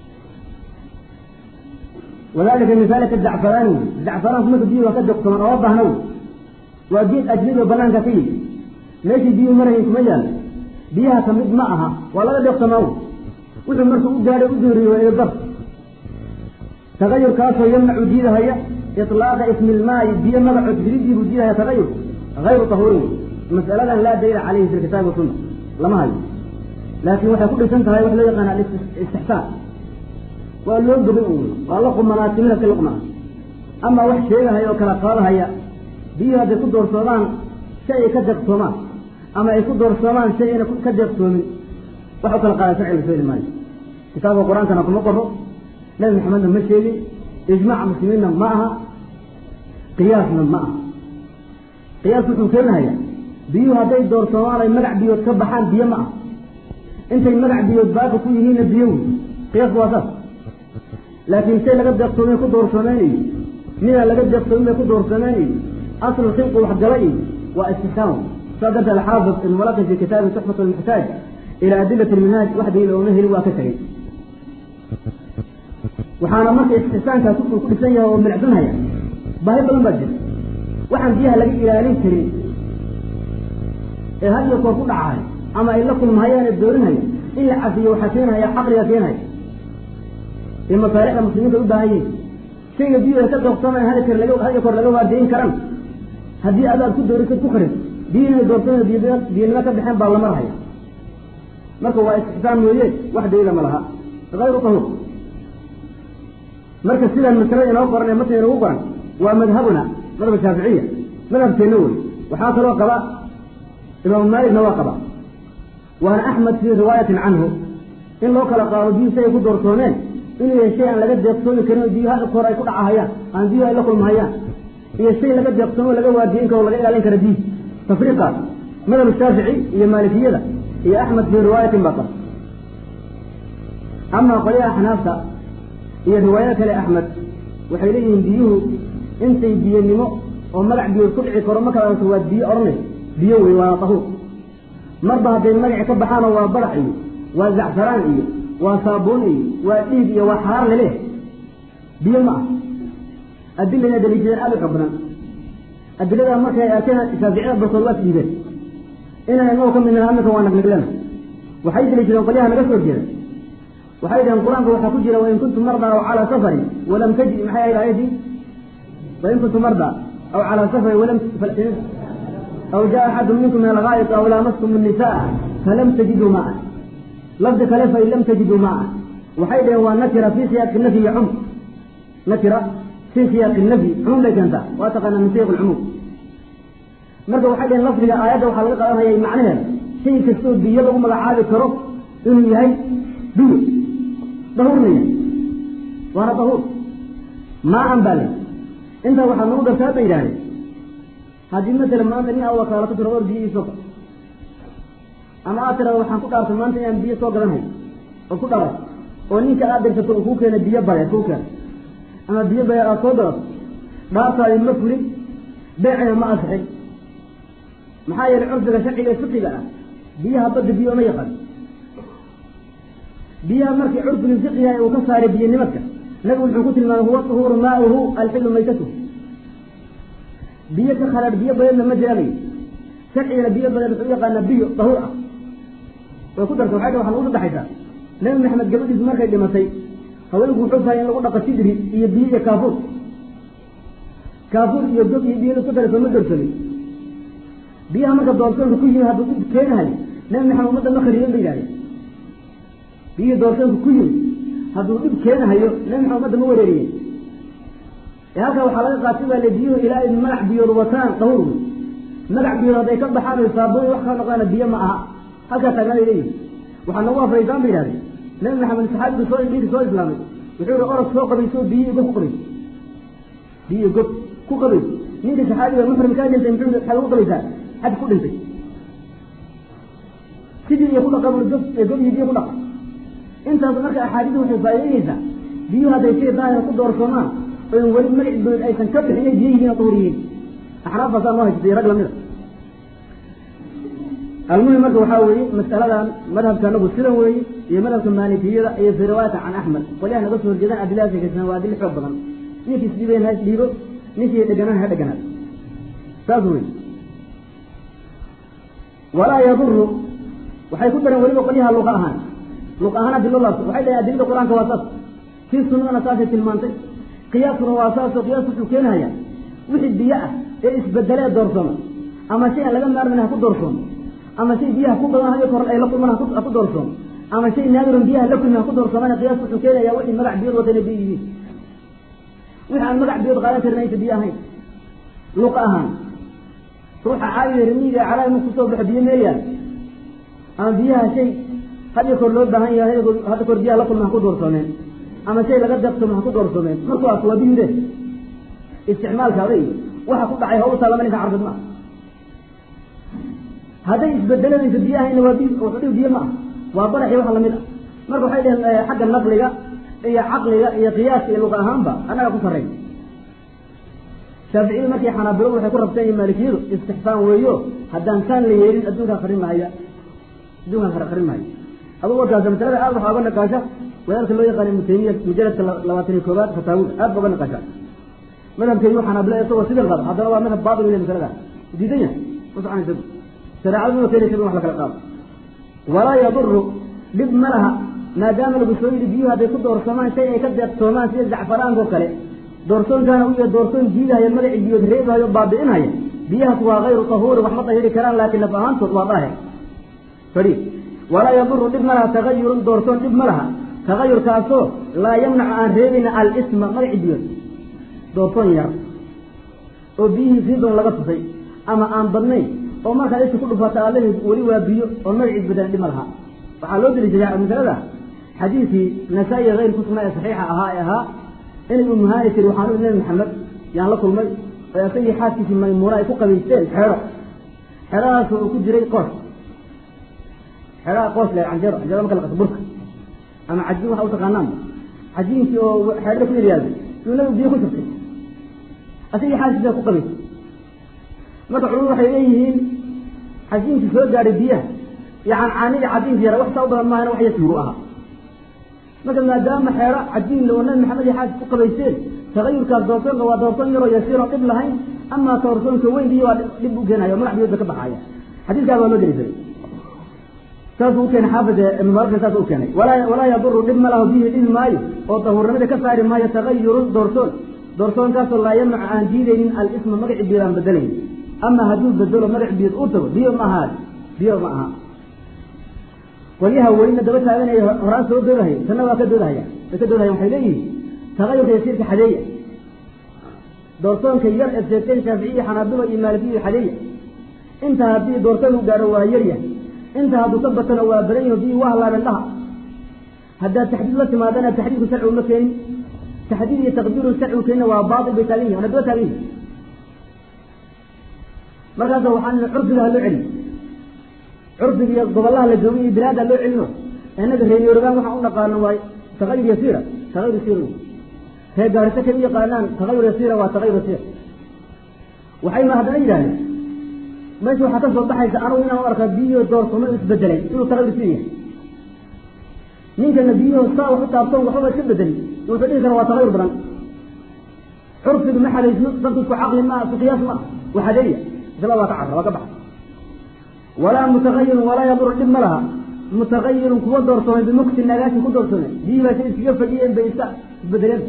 wadalika misaalika zacfaraani wey zacfaraanku marka biyu waa ka deqtoman oo baahna wey waa geed ajnabi oo banaanka ka yimi meeshii biyuhu marahayn kuma yaalla biyaha ka mid ma aha waa laga deeqtomaa wey wuxuu markuu u gaadhay u dooriye waa idadar tagayurkaasoo yamnacu diidahaya iطlaaqa ismi ilmaayi biyo magacood hiridii buu diidahaya tagayur hayru tahuurin wey mas'aladan laa daliila calayhi fi lkitaabi wasunna lama hayo laakiin waxay ku dhisan tahay wax loo yaqaana alistixsaan waa loo gobin un waa la qumanaa timida ka luqmaa ama wax sheegahaya oo kala qaadahaya biyuhu hadday ku doorsoomaan si ay ka deeqtoomaan ama ay ku doorsoomaan si ayna ka deeqtoomin wax u kala qaada sharciga soo heli maayo kitaabka qur-aankana kuma qoro nabi maxamedna ma sheegin ijmaac muslimiinna ma aha qiyaasna ma aha qiyaas wuxuu keenahayaa biyuhu hadday doorsoomaan ay magac biyood ka baxaan biyo ma ah intay magac biyood baaqi ku yihiinna biyo wey qiyaasku waa saas laakiin shay laga deeqtoomay ku doorsoomeynayo midaan laga deeqtoomin bay ku doorsoomeynayo aslu xilqu waxgala iyo waa istixsaam saa darteed alxaafid ibn mulaqin fi kitaabi tuxfat lmuxtaaj ila adilati lminhaaj wax daliil ooma helin waa ka tegey waxaana marka istixsaankaas wuxuu ku dhisan yahay oo milicsanhaya baahi badan baa jira waxaan biyaha laga ilaalin karin ee had iyo koor ku dhacahay ama ay la kulmahayaan ee doorinhaya in la cafiyo waxaa keenhaya caqliga keenhaya ee masaalixda muslimiinta u baahan yihin shayga biyuha ka doorsamay had kor laga had iyo koor laga waardiyin karan haddii adaad ku doorisad ku karin biyo inay doorsamay biyanimo ka baxeen baa lamar haya marka waa istixsaan weeye wax daliila ma laha hayru tahuur marka sidaan masalada inoo qoran ee matna inoogu qoran waa madhabuna madhab shaaficiya madhabkeenna wey waxaa kaloo qaba imaamu maalikna waa qaba waana axmed fii riwaayatin canhu in loo kala qaado biyuhu si ay ku doorsoomeen inuu yahay shay aan laga deeqsoomi karin oo biyuhu hada koor ay ku dhacahayaan aan biyuhu ay la kulmahayaan iyo shay laga deeqsoomo laga waadiyin karo o laga ilaalin kara biyuhu tafriiqaas madhab shaafici iyo maalikiyada iyo axmed fii riwaayatin baa qaba amaa qolyaha axnaafta iyo riwaayada kale axmed waxay leeyihiin biyuhu intay biyanimo oo magac biyood ku dhici karo markaad aragto waa biyo odhanaysa biyo wey waa tahuur marba hadday magaci ka baxaanoo waa barax iyo waa zacfaraan iyo waa saabuun iyo waa dhiig iyo waa xaar laleeh biyo ma ah adilana daliishadeen aada u xog badan adiladaa markay arkeen shaaficiyada barkood waa isdhiibeen inaan inagoo ka midnaha aminka waa nagniglena waxay daliishadeen qolyaha naga soo jeeda waxay dhaheen qur-aanka waxaa ku jira wain kuntum mardaa aw calaa safarin walam tajid maxay ahayd aayadii wain kuntum mardaa aw calaa safarin walam aw jaa axadu minkum min algaayit aw laamastum الnisaa falam tajiduu maa lafdi kale fain lam tajiduu maa waxay dhaheen waa nakira fi siyaaqi nafyi iyo cumr nakira fi siyaaqi nafyi cumum bay keentaa waa taqaana min siyaq lcumuum marka waxay dhaheen lafdiga aayadda waxaa laga qaadanaya macnaheeda shay kastoo biyo lagu magacaabi karo inuu yahay biyo dahuurna yahay waana dahuur maa-an baa le intaa waxaa nagu dartaa bay yidhahdeen haddii matala maanta nin aa wakaalato tiro or biyo iisoo gad ama aad tirada waxaan ku dhaartay maanta inaan biyo soo gadanhay oo ku dharay oo ninka aad dirsato uu kuu keena biyo bareer kuu keena ama biyo bareer aad soo gadato dhaartaadi ma fulin beecina ma asixin maxaa yeelay curfiga sharciga ee fiqiga ah biyaha badda biyo ma yaqaan biyaha markii curfigii fiqiga uu ka saaray biyonimadka nabigu wuxuu ku tilmaamay huwa uhuuru maauhu alxilu maytatuhu biyo ka khalaad biyo badeedna ma jiraanayo sharcigana biyo badeed wuxuu u yaqaanaa biyo dahuur ah way ku darta waxay dha waxa lagu sadexaysaa nabi maxamed gabadhiisu markay dhimatay haweenku wuxuu fahay in lagu dhaqo sidri iyo biyo iyo kaafuur kaafuur iyo gob iyo biyo isku dara sooma doorsamay biyaha marka doorsoonka ku yimi hadduu u keenahay nabi maxamed ummadda ma khariiban ba yidhahdeen biyihii doorsoonka ku yimi hadduu dhib keenahayo nabi maxamed ummadda ma wareeriyen ee halkaa waxaa laga qaatay baa le biyuhu ilaa ay magac biyood wataan dahuur wey magac biyood hadday ka baxaan oy saabuun wax kala noqdaana biyo ma aha halkaa taagnaanay leeyihin waxaa nagu afraysaan ba yidhahdeen nabi maxamed saxaabigu soo dhinkii soo islaamay wuxuu yihi orod soo qabayso biyo gob ku qabayso biyo gob ku qabayso ninka saxaabiga muxrim kaa dhintay muxuu maxaa lagu qabaysaa xaj ku dhintay sidii iyo ku dhaqa bui gob gob iyo biyo ku dhaqa intaas marka axaadiidu waxay faa'idaynaysaa biyuhu hadday shay daahira ku doorsoomaan oon weli magac bood aysan ka bixin inay biyo yihiin oo duhur yihiin axnaaf baasaa noo haysatay rag lamida almuhim marka waxaa weeye masaladan madhabka anagu sidan weeye iyo madhabka maalikiyada iyo fi riwaayata can axmed qolyaha naga soo horjeedaan adilada sheekaysan waa adil xoog badan ninkii isdhiibayn ha isdhiibo ninkii dheganaan ha dheganaad saas wey walaa yaduru waxay ku dareen weliba qolyaha luqa ahaan luq ahaan adilo laabto waxay dhahen adilada qur-aanka waa saas kii sunnadana saasay tilmaantay qiyaaskuna waa saasoo qiyaas wuxuu keenahayaa wixii biyo ah ee isbedelee doorsoomo ama shay aan laga maarmin ha ku doorsoomo ama shay biyaha ku badan hayo kor ay la kulmaan ha ku doorsoomo ama shay naadirun biyaha la kulmin ha ku doorsoomana qiyaas wuxuu keenayaa wixii magac biyood wata inay biyo yihiin wixi aan magac biyood qaadan karin aysa biyo ahayn luqa ahaan ruuxa caadiga rimiiga calaa mu kusoo baxo biyo meeyaan ama biyaha shay hadda kor loo baahan yahay hadda kor biyaha la kulma ha ku doorsoomeen ama shay laga deeqtoma ha ku doorsoomeen markuwaas waa biyude isticmaalka aday waxa ku dhacay haw taalama ninka carbid ma hadday isbedelanayso biyo ahayna waa biy wuxuu dhihi biyo ma ah waa baraxi wax lamid ah marka waxay dhaheen xagga naqliga iyo caqliga iyo qiyaaska iyo luqa ahaanba annaga ku sarreyn shaaficiyadu markii xanaabiladu waxay ku rabteen iyo maalikiyadu istixsaan weeyo haddaan kaan la yeelin adduunkaan qarin mahaya adduunkaan qarin mahaya adugu warkaas masalada aad waxaa uga naqaasha wadaadka loo yaqaan ibnu taymiya mujaladka labaatan iyo koobaad fataawida aad ba uga naqaasha madhabkeedu xanaabila isagoo sidan qaba haddana waa madhab baatil weye masalada diidan yahay ma soconaysa shareecadu ma keenaysa in wax la kala qaado walaa yaduru dhib ma laha maadaama lagu soo yidhi biyuhu hadday ku doorsamaan shay ay ka deeqtoomaan sida zacfaraanka oo kale doorsoonkaana u yahay doorsoon jiidahaya magacii biyood reebahayo baabi'inhaya biyahaas waa hayru tahuuri wax ma dahiri karaan laakiin laf ahaantood waa daahir fadhi walaa yaduru dhib ma laha tagayurun doorsoon dhib ma laha tagayurkaasoo laa yamnacu aan reebina alisma magacii biyood doorsoon yar oo biyihii siidon laga tusay ama aan badnayn oo markaad isha ku dhufata aalaheed weli waa biyo oo magacii isbedelan dhib ma laha waxaa loo deliishadaa masalada xadiidkii nasaa-i hayr ku sugnaa ee saxiixa ahaa ee ahaa inay umuhaani tiri waxaan u nabi maxamed yaan la kulmay oo isagii xaaskiisii maymuuna ay ku qabaysteen xeero xeeradaas uu ku jiray qoos xeeraha qoos le canjeero canjeero marka la qaso burka ama cajiin waxa u taqaanaan cajiinkii oo xeerada ku yaryaaday yuu nabigu biyo ku shubtay isagii xaaskiisa ku qabaysay marka culimadu waxay leeyihiin cajiinkii soo gaadhay biyaha yacan caanidii cadiinka yara wax saa u badan maahana wax yasiiru ahaa marka maadaama xeero cadiin oo nabi maxamed iyo xaasis ku qabaysteen tagayurkaas doorsoonka waa doorsoon yaroo yasiir oo dhib lahayn amaa doorsoonka weyn biyo waa dhib u keenaya o magac biyoodba ka baxaaya xadiiskaa baa loo delisaday saasuu u keenay xaafid ibnumaarka saas u keenay walaa walaa yaduru dhib ma lahu bihi dhibi maayo oo dahuurnimada ka saari maayo tagayurun doorsoon doorsoonkaasoo laa yamnacu aan diidaynin alisma magaci biyood aan bedelayn ama hadduu bedelo magac biyood uu tago biyo ma ahaa biyo ma aha qolyaha welina daba taaganaya horaan soo doodahaya tanna waa ka doodahaya way ka doodahaya waxay leeyihiin tagayurka yasiirka xadeeya doorsoonka yar eed sheegteen shaaficiya xanaabila iyo maalikiya xadeeya inta haddii doorsoon u gaadho waa yaryahay inta hadduu ka batano waa badan yaho biyi waa halaabeen dhaha haddaad taxdiid la timaadana taxdiidku sharcigu ma keenin taxdiid iyo taqdiiru sharcigu keenina waa baatil bay taagan yihin wana daba taagan yihin markaasa waxaan curfiga ha loo celiy curfiga iyo gobolaha la joogay iyo bilaada loo celino inaga reer yoruban waxaan u dhaqaano waa tagayur yasiira tagayur yasiir reer gaarisa kay u yaqaanaan tagayur yasiira waa tagayur yasiir waxayna haddana yidhahdeen meesha waxaa ka soo baxaysa anugu inaan u arkaa biyiho doorsomo isbedelay inuu tagayur yasiir yahay ninkana biyiho saa wax u taabtoon waxbaba iska bedeli wuxuu dhihi kara waa tagayur badan curfiga ma xadaysno dadku isku caqli maa isku qiyaas maa waxadeeya isla waa ka carra waa ka baxa walaa mutagayirun walaa yaduru dhib ma laha mutagayirun kuwa doorsoomay bimukti nagaashi ku doorsoomay biyihii baa say iskaga fadhiyeen bay iska isbedeleen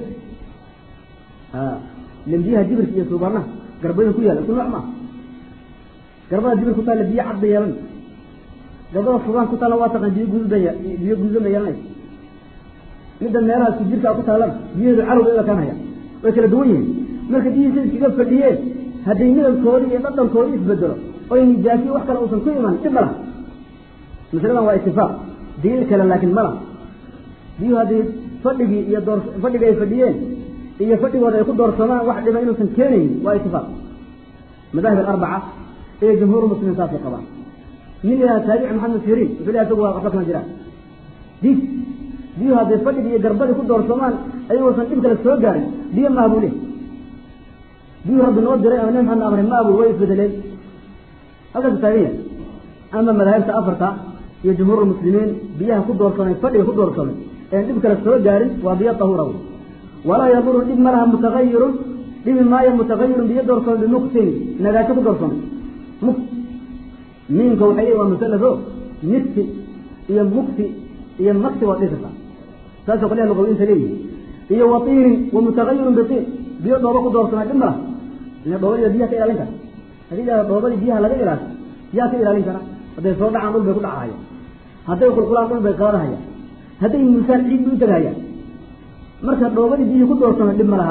ilan biyaha jibirka iyo suubanaha garbada ku yaala isku nooc maaha garbada jibir ku taalla biyo cad bay yeelan garbada suubaan ku taalla waa taqaan biyo guduud bay biyo guduudan bay yeelanaysa midda meelaha isku jirka ku taallana biyaheedu carow bay u ekaanaya way kala duwan yihiin marka biyihii say iskaga fadhiyeen hadday midabkoodii iyo dhadhankoodii isbedelo oy nijaasiyo wax kale uusan ku iman dhib ma laha masaladan waa itifaaq daliil kale laakiin ma laha biyuhu haddii fadhigii iyo door fadhiga ay fadhiyeen iyo fadhigooda ay ku doorsamaan wax dhiba inuusan keenaynin waa itifaaq madaahib alarbaca iyo jumhuur muslimiin saasay qabaan nin ilaha taabici maxamed siriin wuxuu lehay isagu waa waxba kama jiraan diis biyuhu hadday fadhigii iyo garbadii ku doorsamaan ayagoosan dhib kale soo gaarin biyo maaha buu leh biyuhu rabbi noo diray ama nabi maxamed amray ma abu way isbedeleen halkaas taagan yahay ama madaahibta afarta iyo jumhuur muslimiin biyaha ku doorsamay fadhiga ku doorsamay een dhib kale soo gaarin waa biyo tahuura wey walaa yaduru dhib ma laha mutagayirun dhibi maayo mutagayirun biyo doorsamay bimuktin nagaasho ku doorsamay mukt miinka waxay leeyihin waa musalafo mifti iyo mukti iyo makti waa dhihi kartaa saasoo qolyaha luqawiinta leeyihin iyo watiinin wa mutagayirun bitiin biyo dhooba ku doorsamay dhib ma laha ina dhoobadiiba biyaha ka ilaalin kara hadii la dhoobadii biyaha laga ilaasho yaa ka ilaalin kara hadday soo dhacaan dhul bay ku dhacahaya hadday qulqulaan dhul bay qaadahaya hadday musaan ciid bay u tegahaya marka dhoobadii biyihii ku doorsamay dhib ma laha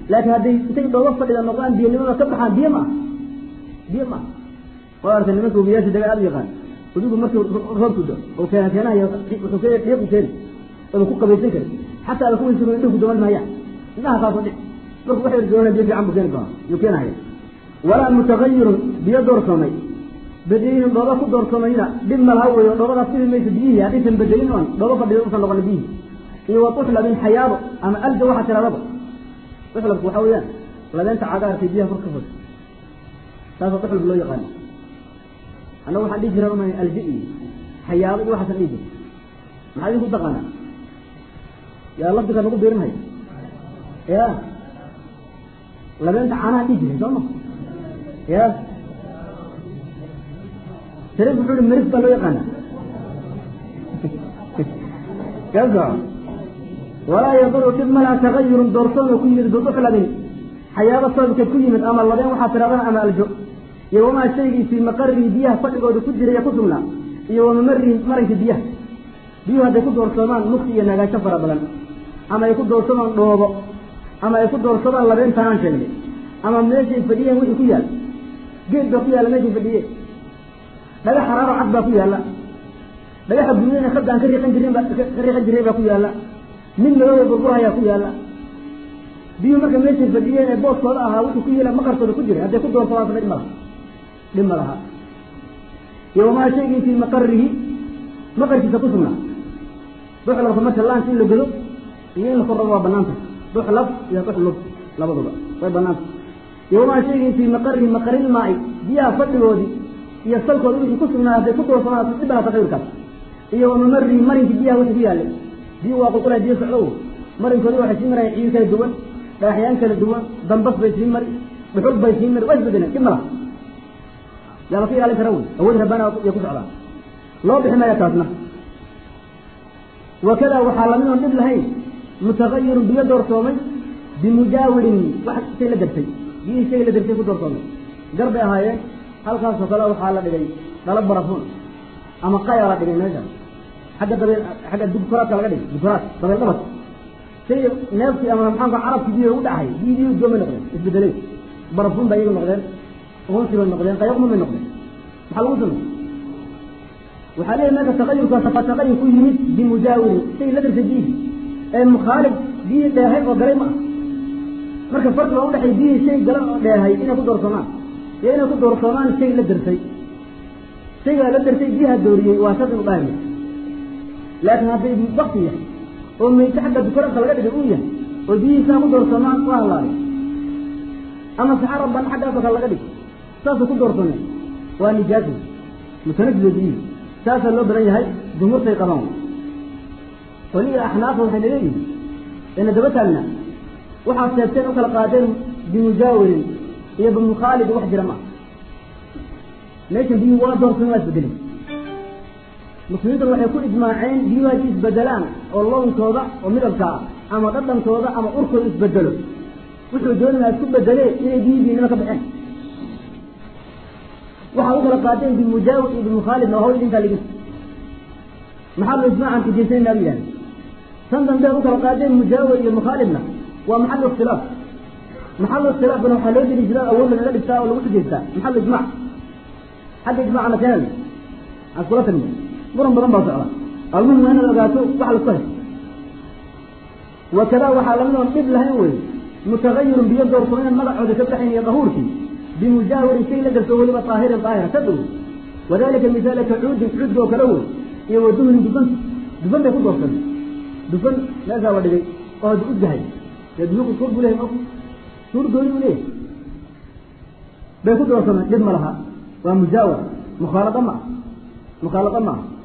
laakiin hadday intay dhoobo fadhida noqdaan biyanimada ka baxaan biyo maaha biyo maaha waa artay nimanka ubiyaasha daga aad u yaqaan udigu markuu roobku do oo keena keenayo wuxuu ke dhiiqu keeni oda ku qabaysan kari xataa ada kuwaysa indhihu ku daman maayaan indhaha kaasoo dhic marku waxay doona biyo fiican buu keeni doonaa yuu keenahaya walaa mutagayirun biyo doorsoomay bedelin dhooba ku doorsomayna dhib malaha weyo dhoobadaas dhibi maysa biyihii haddaysan bedelin oon dhooba fadhida usan noqon biyihii iyo wa tuxlabin xayaabo ama alja waxaa tiradaba tuxlabku waxaa weeyaan labeenta cagaarkay biyaha kor ka fog taasoo tuxlab loo yaqaano annaga waxaan dhihi jiraa uma alja iyo xayaabo iyo waxaasan dhihi jira maxaa idinku taqaanaa yaa lafdiga nagu biirinhaya ya labeenta caanaha dhihi jiray soo ma ya sharif wuxuu ihi maris baa loo yaqaana kaso walaa yaduru dhib malaa tagayurun doorsoona ku yimid biduxlabin xayaabo sababkeed ku yimid ama labeen waxaa tiradana ama aljo iyo wamaa shaygii fii maqarihi biyaha fadhigooda ku jiraya ku sugnaa iyo wamamarihi maranka biyaha biyuhu hadday ku doorsoomaan mugti iyo nagaansho fara badan ama ay ku doorsamaan dhoobo ama ay ku doorsadaan labeentanaan sheegnay ama meeshay fadhiyeen wixii ku yaal geed baa ku yaalla meeshay fadhiyeen dhagax xaraaro cad baa ku yaalla dhagaxa gudahena khadaan ka riiqan jirin baa ka riiqan jiray baa ku yaalla mid madooda burburhayaa ku yaalla biyuhu marka meeshay fadhiyeen ee booskooda ahaa wixii ku yeela maqarkooda ku jiray hadday ku doorsadaan dhib ma laha dhib ma laha iyo wamaa shaygii fii maqarihi maqarkiisa ku sugnaa duxlabka marka laanka in la godo iyo in la korrabo waa banaanta duxlab iyo duxlub labaduba way banaanta iyo wamaa shaygii fii maqarihi maqaril maa'i biyaha fadhigoodii iyo salkooda wixii ku sugnaa hadday ku doorsadaan dhib ma laha taqriirkaas iyo wamamarihi marinkii biyaha wixii ku yaallay biyu waa qulqulay biyo socdo marinkoodi waxay sii marayaan ciid kala duwan dhagaxyaan kala duwan dambas bay sii mari dhuxul bay sii mari waa isbedeleen dhib ma laha yaa laka ilaalin kara wey awood rabbaana iyo ku socdaan loo bixi maya taasna wakada waxaa lamid oon dhib lahayn mutagayirun biyo doorsoomay bimujaawirin wax shay la dartay biyihii shay la dartay ku doorsoomay gar bay ahaayeen halkaasoo kale waxaa la dhigay dhalo barafun ama qaya la dhigay meesha xagga dabeel xagga dugkuraadka laga dhigay dugkuraad dabeel dhabad shay neefkii ama maxaanku carabki biyo ugu dhacay biyi biyu goomay noqdeen isbedelay barafun bay iyagu noqdeen uunsi bay noqdeen qayaqmun bay noqdeen maxaa lagu samey waxaa leeyahy marka taqayurkaas waa taqayur ku yimid bimujaawirin shay la dartay biyihi ee mukhaalif biyihii dheehay oo galay ma ah marka farqiga u dhexay biyihii shay galan oo dheehay inay ku doorsoomaan iyo inay ku doorsoomaan shay la dartay shaygaa la dartay biyaha dooriyey waa shar inu dhaahaya laakiin hadday bakti yahay oo mayse xagga dukaradka laga dhigay uu yahay oo biyihiisaa ku doorsoomaan waa halaalay ama saxara ban xaggaasoo kale laga dhig saasuu ku doorsoomeen waa nijaas mutanajido biyihii saasaa loo badan yahay jumhuurtay qabaan weliga axnaafa waxayna leeyihin ina daba taagna waxaad sheegteen u kala qaadeen bimujaawirin iyo bimukhaalid wax jira ma meeshan biyuhu waa doorsan waa isbedelin muslimiintuna waxay ku ijmaaceen biyuhu haddii isbedelaan oo loonkooda oo midabka ah ama dhadhankooda ama urkooda isbedelo wuxuu doonaya isku bedelee inay biyihii biinimo ka baxeen waxaa u kala qaadeen bimujaawir iyo bimukhaalidna waa hawl idinkaa ligin maxaa lo ijmaacan kujeysanayna bu yidhahda tan dambe u kala qaadeen mujaawir iyo mukhaalidna waa maxalu ikhtilaaf maxalu ikhtilaafkana waxaa loo deli jiraa awood lagaga dhigtaa oo lagu xujaystaa maxalu ijmac xagga ijmacna keenay aan kula tagno muran badan baa socda almuhim waa inaad ogaato waxa lasku hay wakada waxaa lamid oon dhib lahayn wey mutagayirun biyo doorso inaan magacooda ka baxayn iyo dahuurkii bimujaawirin shay la garto weliba daahirin daahira ka dhow wadalika misaalka cuudin cuudka oo kale wey iyo waduhnin dufan dufan bay ku doorsan dufan meeshaa la dhigay oo hadda udgahay dee dufanku suur buu lehay suur gooni buu leeyahay bay ku doorsameen dhib ma laha waa mujaawar mukhaalada ma ah mukhaalada ma aha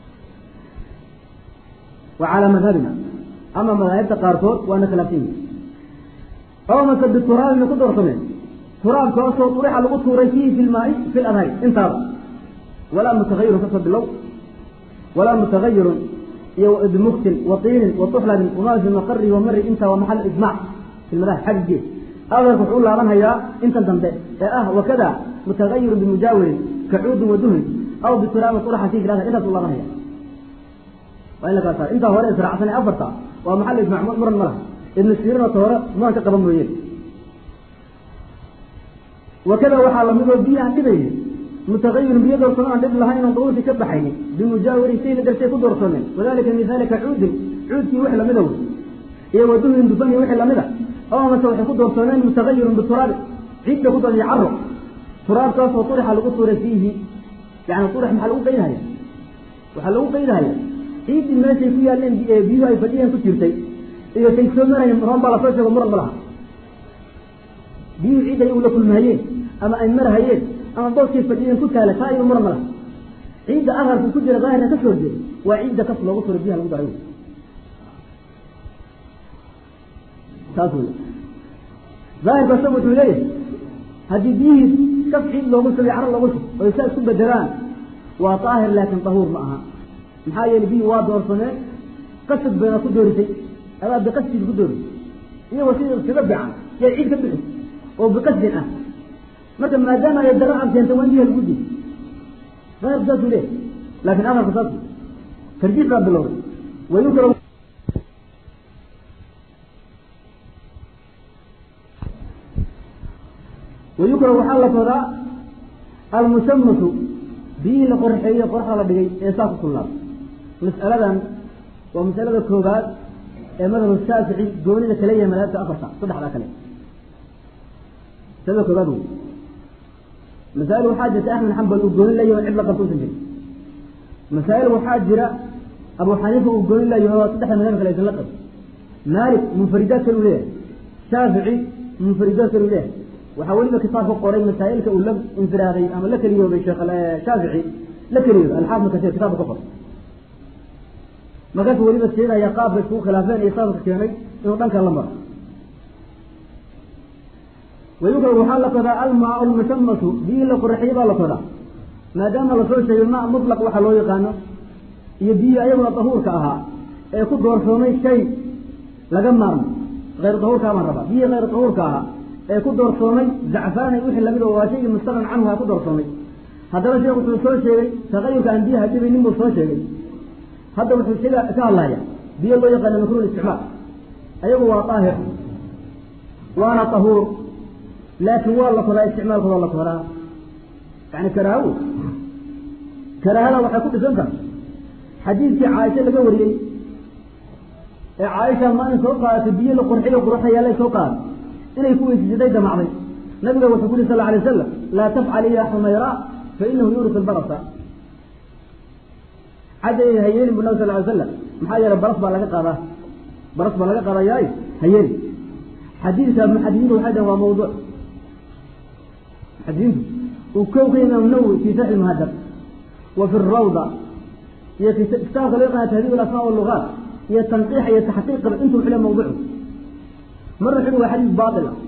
wa calaa madhabina ama madaahibta qaarkood waana khilaafsan yihi oo mase bituraabina ku doorsameen turaabkaasoo urixa lagu tuuray fiihi fi lmaai fi ladhari intaaba walaa mutagayirun kasoo bilow walaa mutagayirun iyo bimuktin wa tiinin wa tuxlabin wamaa fi maqari wa mari intaa waa maxal ijmac fi lmadahib xaggigeed adarka wuxuu u laabanhayaa intan dambe ee ah wakada mutagayirun bimujaawirin kacuudin wa duhnin aw bituraabin urixa fiihi fi ladhari intaas u laabanhaya waa in la kala saaro intaa hore israacsan ee afarta waa maxal ijmac muran ma laha ibnu sirin oo ta hore muran ka qaban mooyeen wakada waxaa lamid oo biyo aan dhibaynin mutagayirun biyo doorsoon aan dhib lahayn oon daruurtii ka baxaynin bimujaawiri shayna dartee ku doorsoomeen wadalika midalika cuudin cuudkii wix lamida wey iyo waduhin dufani wixii lamida oo mase waxay ku doorsoomeen mutagayirun bituraabi ciidda ku doon iyo caro turaabkaasoo turixa lagu tuuray fiihi yani turix maxaa lagu qaydahaya waxaa lagu qaydahaya ciiddii meeshay ku yaaleen biyuhu ay fadhiyeen ku jirtay iyo say soo marayeen roon baa lasoo sheego muran ma laha biyuhu ciid ay ula kulmahayeen ama ay marhayeen ama booskay fadhiyeen ku taala taa iyo muran ma laha ciidda aharku ku jira daahirka ka soo jeeda waa ciidda kas loogu turay biyaha lagu daray saas wey daahirka isagu wuxuu leeyahay haddii biyihii kaf ciid loogu shubay caro loogu shub oy saa isku bedelaan waa daahir laakin dahuur ma aha maxaa yeelay biyii waa doorsameen qasad bayna ku doorisay adaa biqasdiga ku doorisay iyagoo sida iskaga bican yaa ciid ka bixi oo biqasdin ah marka maadaama ay daro ad keentay waa in biyaha lagu di daahirku saasuu leeyahy laakin amarku saas tarjiix baa bilowday wayukra wayukra waxaa la kodaa almushamatu biyihii la qorxeeyey qoraxda la dhigay ee saa ku kullaada mas'aladan waa masalada koobaad ee madhab shaafici goonida kale yahay madaabta afarta saddexdaa kale masalada koobaad wey masaa'il waxaa jirta axmed xambal uu goonin layahy oo cid la qabto usan jirin masaa'il waxaa jira abu xaniifa uu goonin layahy oo saddexda madhab kale aysan la qabin maalik munfaridaad kale u leeyahay shaafici munfaridaad kale u leeyahay waxaa weliba kitaab ku qoray masaa'ilka uu la infiraaday ama la keliyoobay sheekh shaafici la keliyooda alxaafid kasiir kitaabka ku qoray markaasu weliba sheegaya qaabka iskugu khilaafeen iyo sababka keenay inuu dhankan la maro wayukra waxaa la kodaa almaa lmushamatu biyihii la qoraxiyey baa la kodaa maadaama lasoo sheegay ma mutlaq waxa loo yaqaano iyo biyihii ayaguna dahuurka ahaa ee ku doorsoomay shay laga maarmo hayr dahuurkaa baan rabaa biyihii hayr dahuurka ahaa ee ku doorsoomay zacfaanay wixii lamid oo waa shaygii mustaqan canhu ha ku doorsoomay haddana sheekh wuxuu soo sheegay tagayurka aan biyaha dhibaynin buu soo sheegay hadda wuxuu sheega ka hadlaya biyo loo yaqaano makruh isticmaal ayagu waa daahir waana tahuur laakin waa la kodaa isticmaalkooda la kodaa yani karaaho karaahada waxay ku dhisan tahay xadiidkii caaisha laga wariyey ee caaisha maalin soo qaadatay biyo la qurxiyo quruxda yaallay soo qaaday inay ku weysiisatay damacday nabiga wuxuu ku yuri sal alay wasalam laa tafcali ya xumayra fa inahu yuurisu lbarasa cadda hayeelin bu nabig sal ly slam maxaa yeelay baras baa laga qaadaa baras baa laga qaadayaay hayeeli xadiidka muxadisiintu waxay dhahen waa mawduuc muxadisiintu uu kow ka imaam nawowi fi saxi muhadab wa fi rawda iyo kitaabka loo yaqaana tahdiib alasmaa walugaat iyo tanqiixa iyo taxqiiqaba intuu xule mawduucu marna wuxu waa xadiis baail ah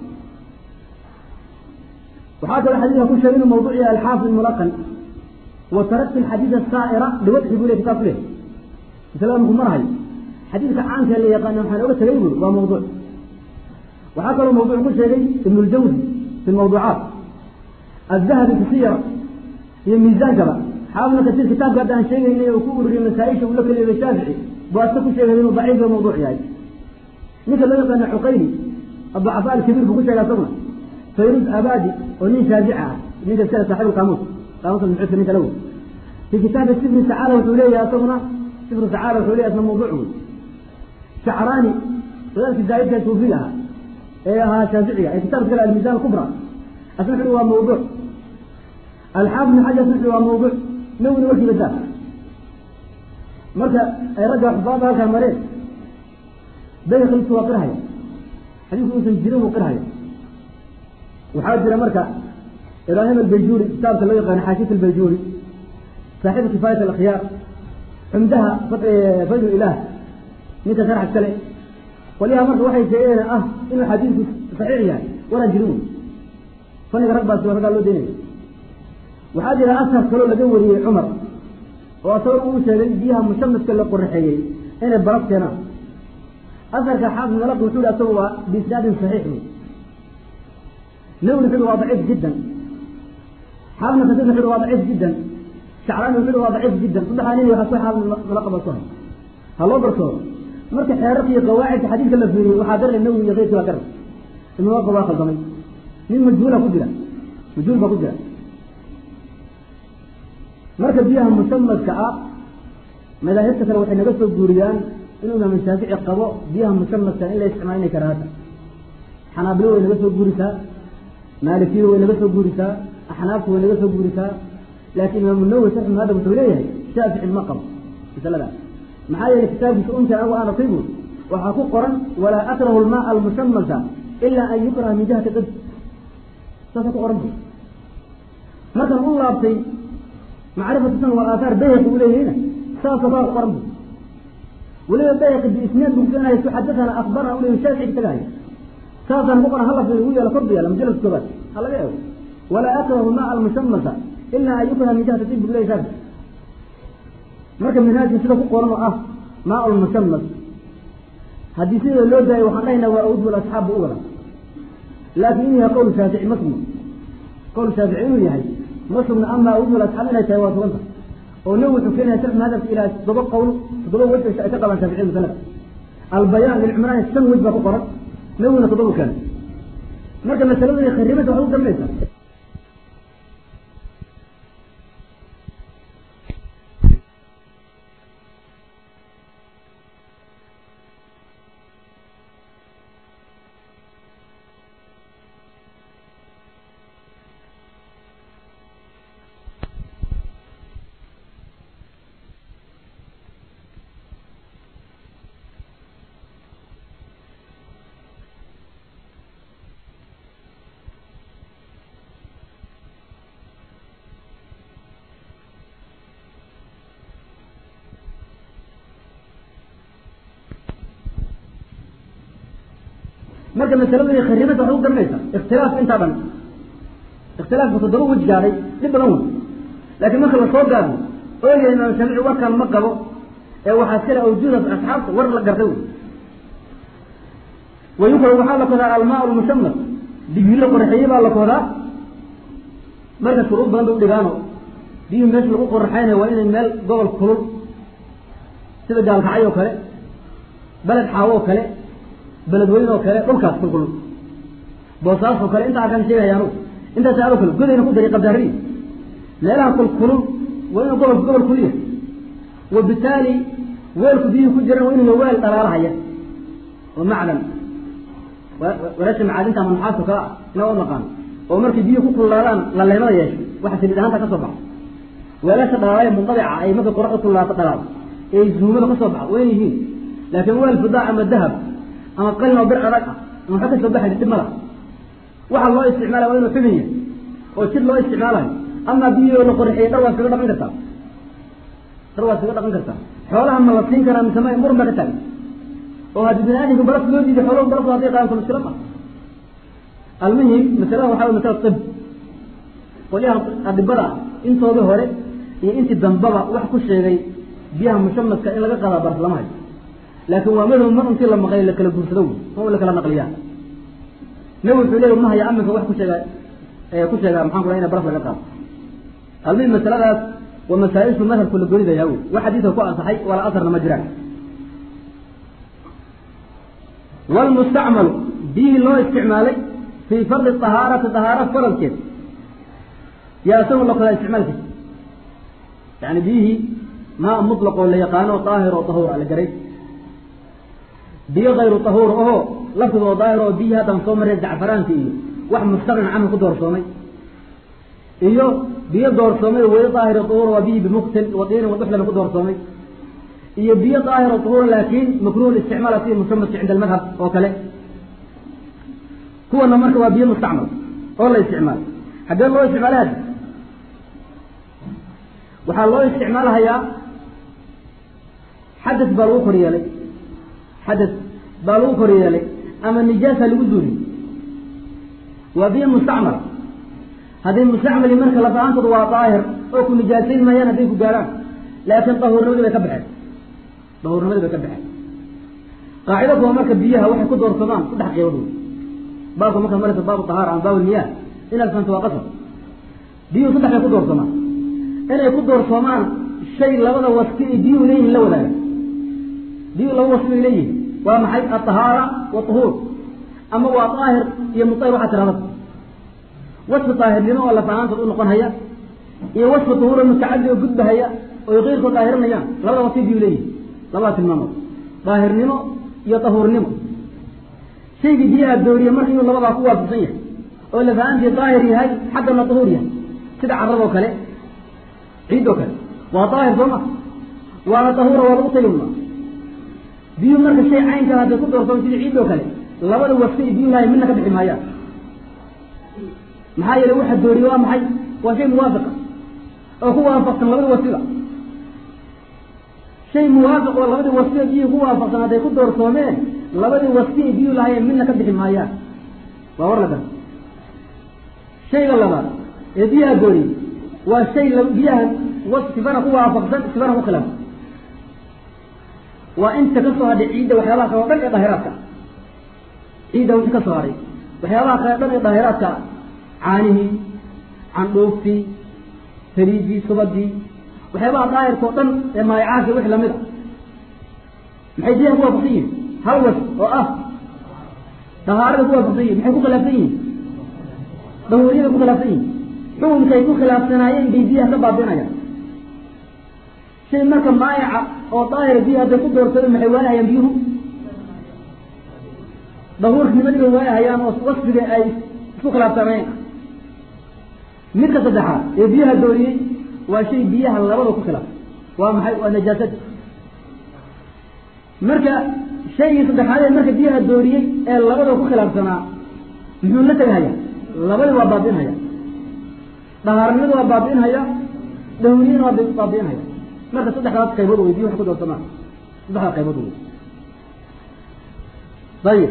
waxaa kaloo xadiidka ku sheegay inuu mawduuc yahay alxaafid mulaqan wa taraktu alxadiid asaa'ira liwadxi buu le kitab ku leh masalada markuu marhayo xadiidka caanka la yaqaana waxaan oga tegay buri waa mawduuc waxaa kaloo mawduuc ku sheegay ibn اljawzi fi mawduucaat الdahabi fi siyara iyo miisaankaba xaafidna kasiir kitaabka hadda aan sheegaynay oo ku ururiyey masaaisha uu la keliyoobay shaafici buu aska ku sheegay inuu daciif o mawduuc yahay ninka loo yaqaana cuqayli aducafaa alkabiir buu ku sheegay asaguna fayruz abadi oo nin shaafici ah ninka iskale saaxib qaamuus qaamuus almuxudka ninka lawo fi kitaabi sifri sacaala wuxuu leeyahay asaguna sifru sacaala wuxuu leeyahay asna mawduuc wey shacraani wadaadkii zaa'idka suufiga ahaa ee ahaa shaaficiga ee kitaabka kale almiisaan kubra asna wuxuu waa mawduuc alxaafid ibn xajar asna wuxuu waa mawduuc nawina warkiiba daa marka ay ragga xufaada halkaa mareen bayhaqiltu waa qirhaya xadiisku uusan jirin buu qirhaya waxaa jira marka ibraahim albayjuuri kitaabka loo yaqaano xaashiyat albayjuuri saaxibu kifaayat alakhyaar xumdaha faydu ilaah ninka sharxa kale qolyaha marka waxay sheegeen ah inuu xadiidku saxiix yahay waraan jirin wey faniga rag baasi raggaa loo daynaya waxaa jira ashar kaloo laga wariyey cumar oo asagoo uu sheegay biyaha mushamadka la qoraxeeyey inay baraf keenaan asarka xaafid malaq wuxuu hi asagu waa biisnaadin saxiix wey nawri wuxuu waa daciif jiddan xaafidna kasir wuxuu waa daciif jiddan shacraani wuxuu waa daciif jiddan saddexdaa nin waxa ku xaafid malaqaba ku hay ha loo barsoodo marka xeerarka iyo qawaacidka xadiidka la fiiriyey waxaa garay nawi iyo keyrkii baa garay ibn waqo waa khaldamay nin majhuula ku jira wujuud baa ku jira marka biyaha musamadka ah madaahibta kale waxay naga soo guuriyaan inuu imaam shaafici qabo biyaha musamadka in la isticmaalinay karaata xanaabilo way naga soo guurisaa maalikiyadu way naga soo guurisaa axnaaftu way naga soo guurisaa laakiin imaamu nawowi sarxu maada wuxuu leeyahay shaafici ma qabo masaladaas maxaa yeelay kitaabkiisa umta anagu aan atigu waxaa ku qoran walaa akrahu lmaa almusamaka ilaa an yukraha min jihati qib saasa ku qoran bu markan u laabtay macrifatu san wal aathaar bayhaqi uu leeyahayna saasoo kaa ku qoran bu weliba bayhaqi biisnaad buu keenahay su xadathana akbarna u leeyahay shaafici tagahay saasaan ku qoran halaf ugu yaala kordu yaala majalad koobaad ha laga eego walaa akrahu maa almusamaka ilaa an yukraha min jihati qib buu leeyahay shaafici marka minhaajka sida ku qoran oo ah maa lmusamak haddii sida loo daayo waxaan dhahaynaa waa awdul asxaabba u wada laakiin inuu yahay qowl shaafici ma sugno qowl shaafici inuu yahay ma sugno ama awdul asxaab inay tahay waa suganta oo nawi wuxuu keenaya sharx madhabka ilaa toddoba qowl toddoba wej ay ka qabaan shaafici musanad albayaan lilcimraan shan wej baa ku qoran nawina toddoba keenay marka masaladu kharibada waxay u dambaysa marka masaladu kharibada waxay u dambaysa ikhtilaaf intaa dhan ikhtilaafku toddoba wej gaadhay dhib badan wey laakiin marka lasoo gaado oo yahay imaam shaafici warkan ma qabo ee waxaa iskale awjuuda asxaabta war la gartay wey wayukra waxaa la kodaa almaa lmusamad digri la qoraxeeyey baa la kodaa marka shuruud badan bay udhigaano biyuhu meesha lagu qoraxeynayo waa inay meel gobol kulul sida gaalkacay oo kale beled xaawo oo kale beledweyne oo kale dhulkaas kulkulul boosaas oo kale intaa kan sheegaya anugu intaas ado kale godayna ku dari qabdaariyi meelaha kulkulul waa inuu gobolka gobol kuliya wabitaali weelku biyuhu ku jiran waa inuu weel dhalaalahaya oo macdan walaasha macaadinta ama nuxaasto kaa ah inaa u naqaano oo markay biyuhu ku kululaadaan laleemada yeesho waxa saliid ahaanta ka soo baxa weelasha dhalaalaya mundabica ay markay qoraxda kululaato dhalaal ee zuumada ka soo baxa wayn yihiin laakiin weel fidaa ama dahab ama qalin oo bir adag ah ama waxa ka soo baxay dhib mala waxa loo isticmaalaya waa inuu xubin yahay oo jir loo isticmaalayo ama biyo la qorxiyay dhar waa iskaga dhaqan kartaa dhar waa iskaga dhaqan kartaa xoolaha ma la siin karaa mise ma muran baa ka taagan oo haddii bini aadamka baraf loo diiday xooluhu baraf hadday qaadan karo mushkila ma almuhim masalada waxaa way masala tib qolyaha adibada intoodii hore iyo intii dambaba wax ku sheegay biyaha mushamadka in laga qadaa baraf lama hayo laakin waa madhab mar intii la maqlay la kala guursado wey ma la kala naqliyaa nabi wuxuu leeya ma haya aminka wax ku sheega ku sheega maxaan ku ina baraf laga qaado almuhim masaladaas waa masaaishu madhabku la goridaya wey wax xadiidka ku ansaxay wala asarna ma jiraan wlmustacmalu biyihii loo isticmaalay fii fardi ahaarati ahaara faradkeed yaa isagu la kodaa isticmaalkiisa yani biyihii maa mutlaqoo la yaqaano daahir oo tahuur a la garay biyo kayru tahuur oho laftiga oo daahir oo biyihii haddaan soo marray zacfaraanka iyo wax mustaqnin canhu ku doorsoomay iyo biyo doorsoomay weli daahir tahuur waa biyihii bimuktin wadiinin waduxlana ku doorsoomay iyo biyo daahir oo tahuur laakiin makruh isticmaala sida musamadka cinda almadhab oo kale kuwana marka waa biyo mustacmal oo la isticmaalo xaggee loo isticmaala hadi waxaa loo isticmaalahayaa xadad baa lagu kor yeelay xadad baa lagu kor yeelay ama nijaasa lagu duuli waa biyo mustacmal hadday mustacmali marka lafahaantooda waa daahir oo ku nijaasayn maayaan hadday ku gaaraan laakiin dahuurnimadii bay ka baxeen dahuurnimadii bay ka baxeen qaacido kuwa marka biyaha waxay ku doorsamaan saddex qeybood wey baabka marka maraysa baabu tahaara ama baabu niyaah inaad fahanto waa qasab biyuhu saddex bay ku doorsamaan inay ku doorsoomaan shay labada wasfi ay biyuhu leeyihin la wadaaga biyuhu laba wasfi bay leeyihin waa maxay atahaara wa tahuur ama waa daahir iyo mutahir waxaa tirahda wasfi daahirnimo oo lafahaantood u noqon haya iyo wasfi duhuuro mutacadi oo gudbahaya oy keyrkood daahirinayaan labada wasfi biyuu leeyihi labada tilmaamood daahirnimo iyo dahuurnimo shaygii biyaha dooriye marka inuu labadaa ku waafaqsan yahay oo lafahaantii daahir yahay xaggana dahuur yahay sida carradoo kale ciid oo kale waa daahir sooma waana dahuura waa lagu tayamuma biyuu marka shay caynkaa hadday ku doorsoon sida ciid oo kale labada wasfi ay biyuu lahay midna ka bixi maayaan maxaa yeele waxa dooriye waa maxay waa shay muwaafiqa oo ku waafaqsan labada wasfiba shay muwaafiq oo labadii wasfi ay biyuhu ku waafaqsan hadday ku doorsoomeen labadii wasfi ay biyuu lahayeen midna ka bixi maayaan waa war la gar shayga labaad ee biyaha dooriye waa shay biyaha sifana ku waafaqsan sifana ku khilaafsan waa inta ka soo hadhay ciidda waxyaabaha kale o dhan ee daahiraadka ciidda wixii ka soo hadhay waxyaabaha kale o dhan ee daahiraadka caanihii candhuuftii saliidii subadii waxyaabaha daahirka o dhan ee maayacaadka wixii lamid a maxay biyaha ku waafaqsan yihin hal was oo ah dahaarada ku waafaqsan yihin maxay ku khilaafsan yihin dahuuriyada ku khilaafsan yihin xukunkay ku khilaafsanaayeen bay biyaha ka baabi'inayaan shay marka maayaca oo daahira biyaha hadday ku doorsadeen maxay waayahayaan biyuhu dahuurnimadii bay waayahayaan oo wasfiga ay isku khilaafsanayeen midka saddexaad ee biyaha dooriyey waa shay biyaha labada ku khilaaf waa maxay waa najaasada marka shaygii saddexaad ee marka biyaha dooriyey ee labada ku khilaafsanaa muxuu la tegahaya labadii waa baabi'inhaya dhahaarnimada waa baabi'inhaya dahuriyana waa baabi'inhaya marka saddexdaas qaybood wey biyo wax ku doorsamaan saddexdaa qaybood wey ayib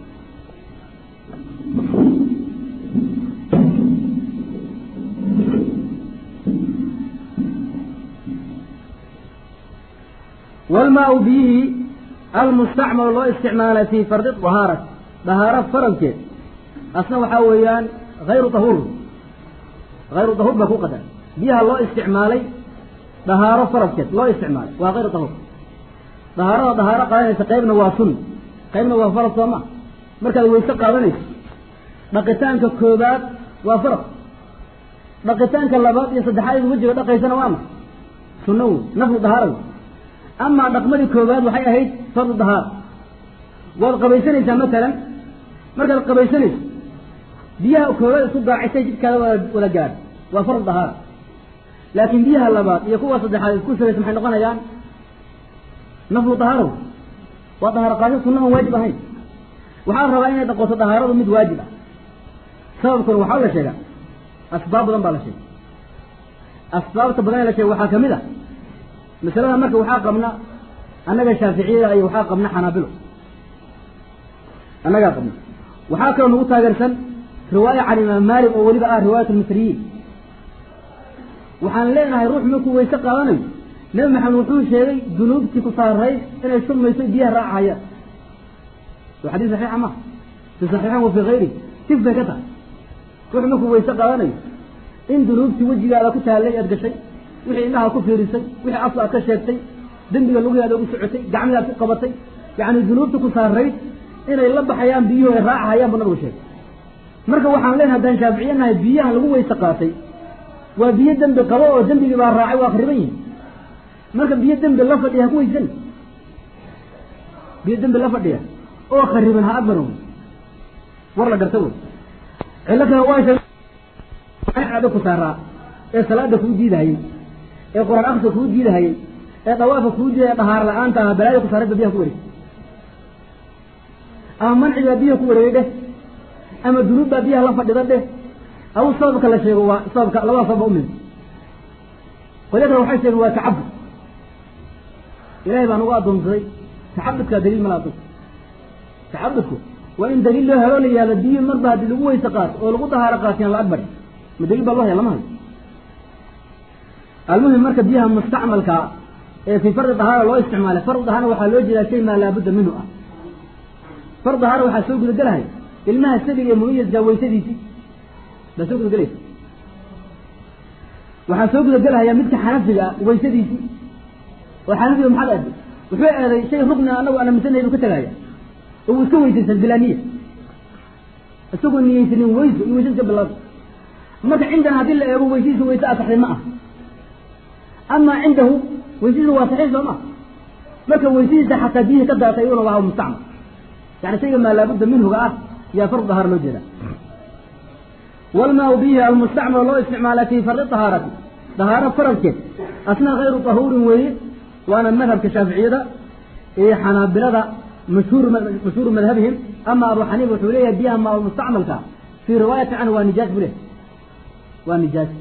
walmaa-u biyihii almustacmalu loo isticmaalay fii fardi dahaarat dahaaro faradkeed asna waxaa weeyaan hayru dahuur hayru dahuur baa ku qadar biyaha loo isticmaalay dahaaro faradkeed loo isticmaalay waa hayru dahuur dahaarada dahaaro qaadanaysa qaybna waa sun qaybna waa farad soo ma markaad weyse qaadanayso dhaqitaanka koobaad waa farad dhaqitaanka labaad iyo saddexaad wejiga dhaqaysana waa ma sunno wey naflu dahaara wey amaa dhaqmadii koobaad waxay ahayd fardu dahaara waad qabaysanaysaa masalan markaad qabaysanayso biyaha koobaad isku gaacisay jidkaada wada gaadh waa fardu dahaara laakiin biyaha labaad iyo kuwa saddexaad isku shugaysa maxay noqonayaan naflu dahaara wey waa dahaaro qaasho sunnahan waajib ahayn waxaa la rabaa inay dhaqoto dahaaradu mid waajib ah sababkuna waxaa la sheegaa asbaab badan baa la sheegay asbaabta badan ee la sheegay waxaa kamid a masalada marka waxaa qabna annaga shaaficiyada iyo waxaa qabna xanaabilo annagaa qabna waxaa kaloo nagu taageersan riwaaya can imaam maalik oo weliba ah riwaayat almisriyiin waxaan leenahay ruux markuu weyse qaadanayo nebi maxamed wuxuu sheegay dunuubtii ku saarayd inay shubmayso biyaha raacahayaan waa xadiis saxiixa ma fi saxiixin wa fii hayri tif bay ka tahay ruux markuu weyse qaadanayo in dunuubtii wejigaada ku taallay aad gashay wixii indhaha ku fiirisay wixii afka aad ka sheegtay dembiga lugihaada ugu socotay gacmii aad ku qabatay yacni dunuubta ku saarayd inay la baxayaan biyuhu ay raacahayaan buu nabigu sheegay marka waxaan leenahay haddaan shaaficiye nahay biyahan lagu weyse qaatay waa biyo dembi qabo oo dembigii baa raacay waa khriban yihin marka biyo dembi la fadhiya ha ku weysan biyo dembi la fadhiya oo khariban ha agmaro war la garta wey cillo kale waa sheegada ku saaraa ee salaada kuu diidahayey ee qur-aan akriska kuu diidahayey ee dawaafa kuu diidaya dhahaar la-aanta aha balaaya ku saaray ba biyaha ku wareeg ama mancigaa biyaha ku wareegay dheh ama dunuub baa biyaha la fadhida dheh aw sababka la sheego waa sababka labada sabab umid qolya kale waxay sheegeen waa tacabud ilahay baa nagu addoonsaday tacabudkaa daliil mala addoon tacabudku waa in daliil loo helo la yihahdo biyo marba haddii lagu weyse qaato oo lagu dahaaro qaatiyaan la agbar ma daliil baa loo haya lama hayo almuhim marka biyaha mustacmalkaa ee fii fardi dahaara loo isticmaalay fardi dahaarna waxaa loo jeedaa shay maa laabudda minhu ah fardi dahaara waxaa soo gudagelahaya ilmaha sabiga ee mumayaskaa weysadiisii baa soo gudagelaysa waxaa soo gudagelahaya midka xanafiga ah weysadiisii oo xanafiga maxaad aaday wuxuu eeday shay rugna anagu aan aaminsanay buu ka tegaya oo uu iska weysaysan bilaa niya isagoo niyeysanin weyso iyo weysa iska bilaado marka cindana haddii la eego weysihiisa weyse asaxday ma ah amaa cindahu weysihiisa waa saxiix soo ma marka weysihiisa xataa biyihii ka daatay iyaduna waa mustacmal yani shayga maa laabudda minhuga ah yaa fard dahaar loo jeeda walmaa bihi almustacmal loo isticmaala fi fardi dahaarati dahaaro faradkeed asna hayru tahuurin weeye waana madhabka shaaficiyada iyo xanaabilada mashhuur mashhuuru madhabihim ama abu xaniifa wuxuu leeyahay biyaha maa mustacmalka fii riwaayati canhu waa nijaas buu leeyahy waa nijaas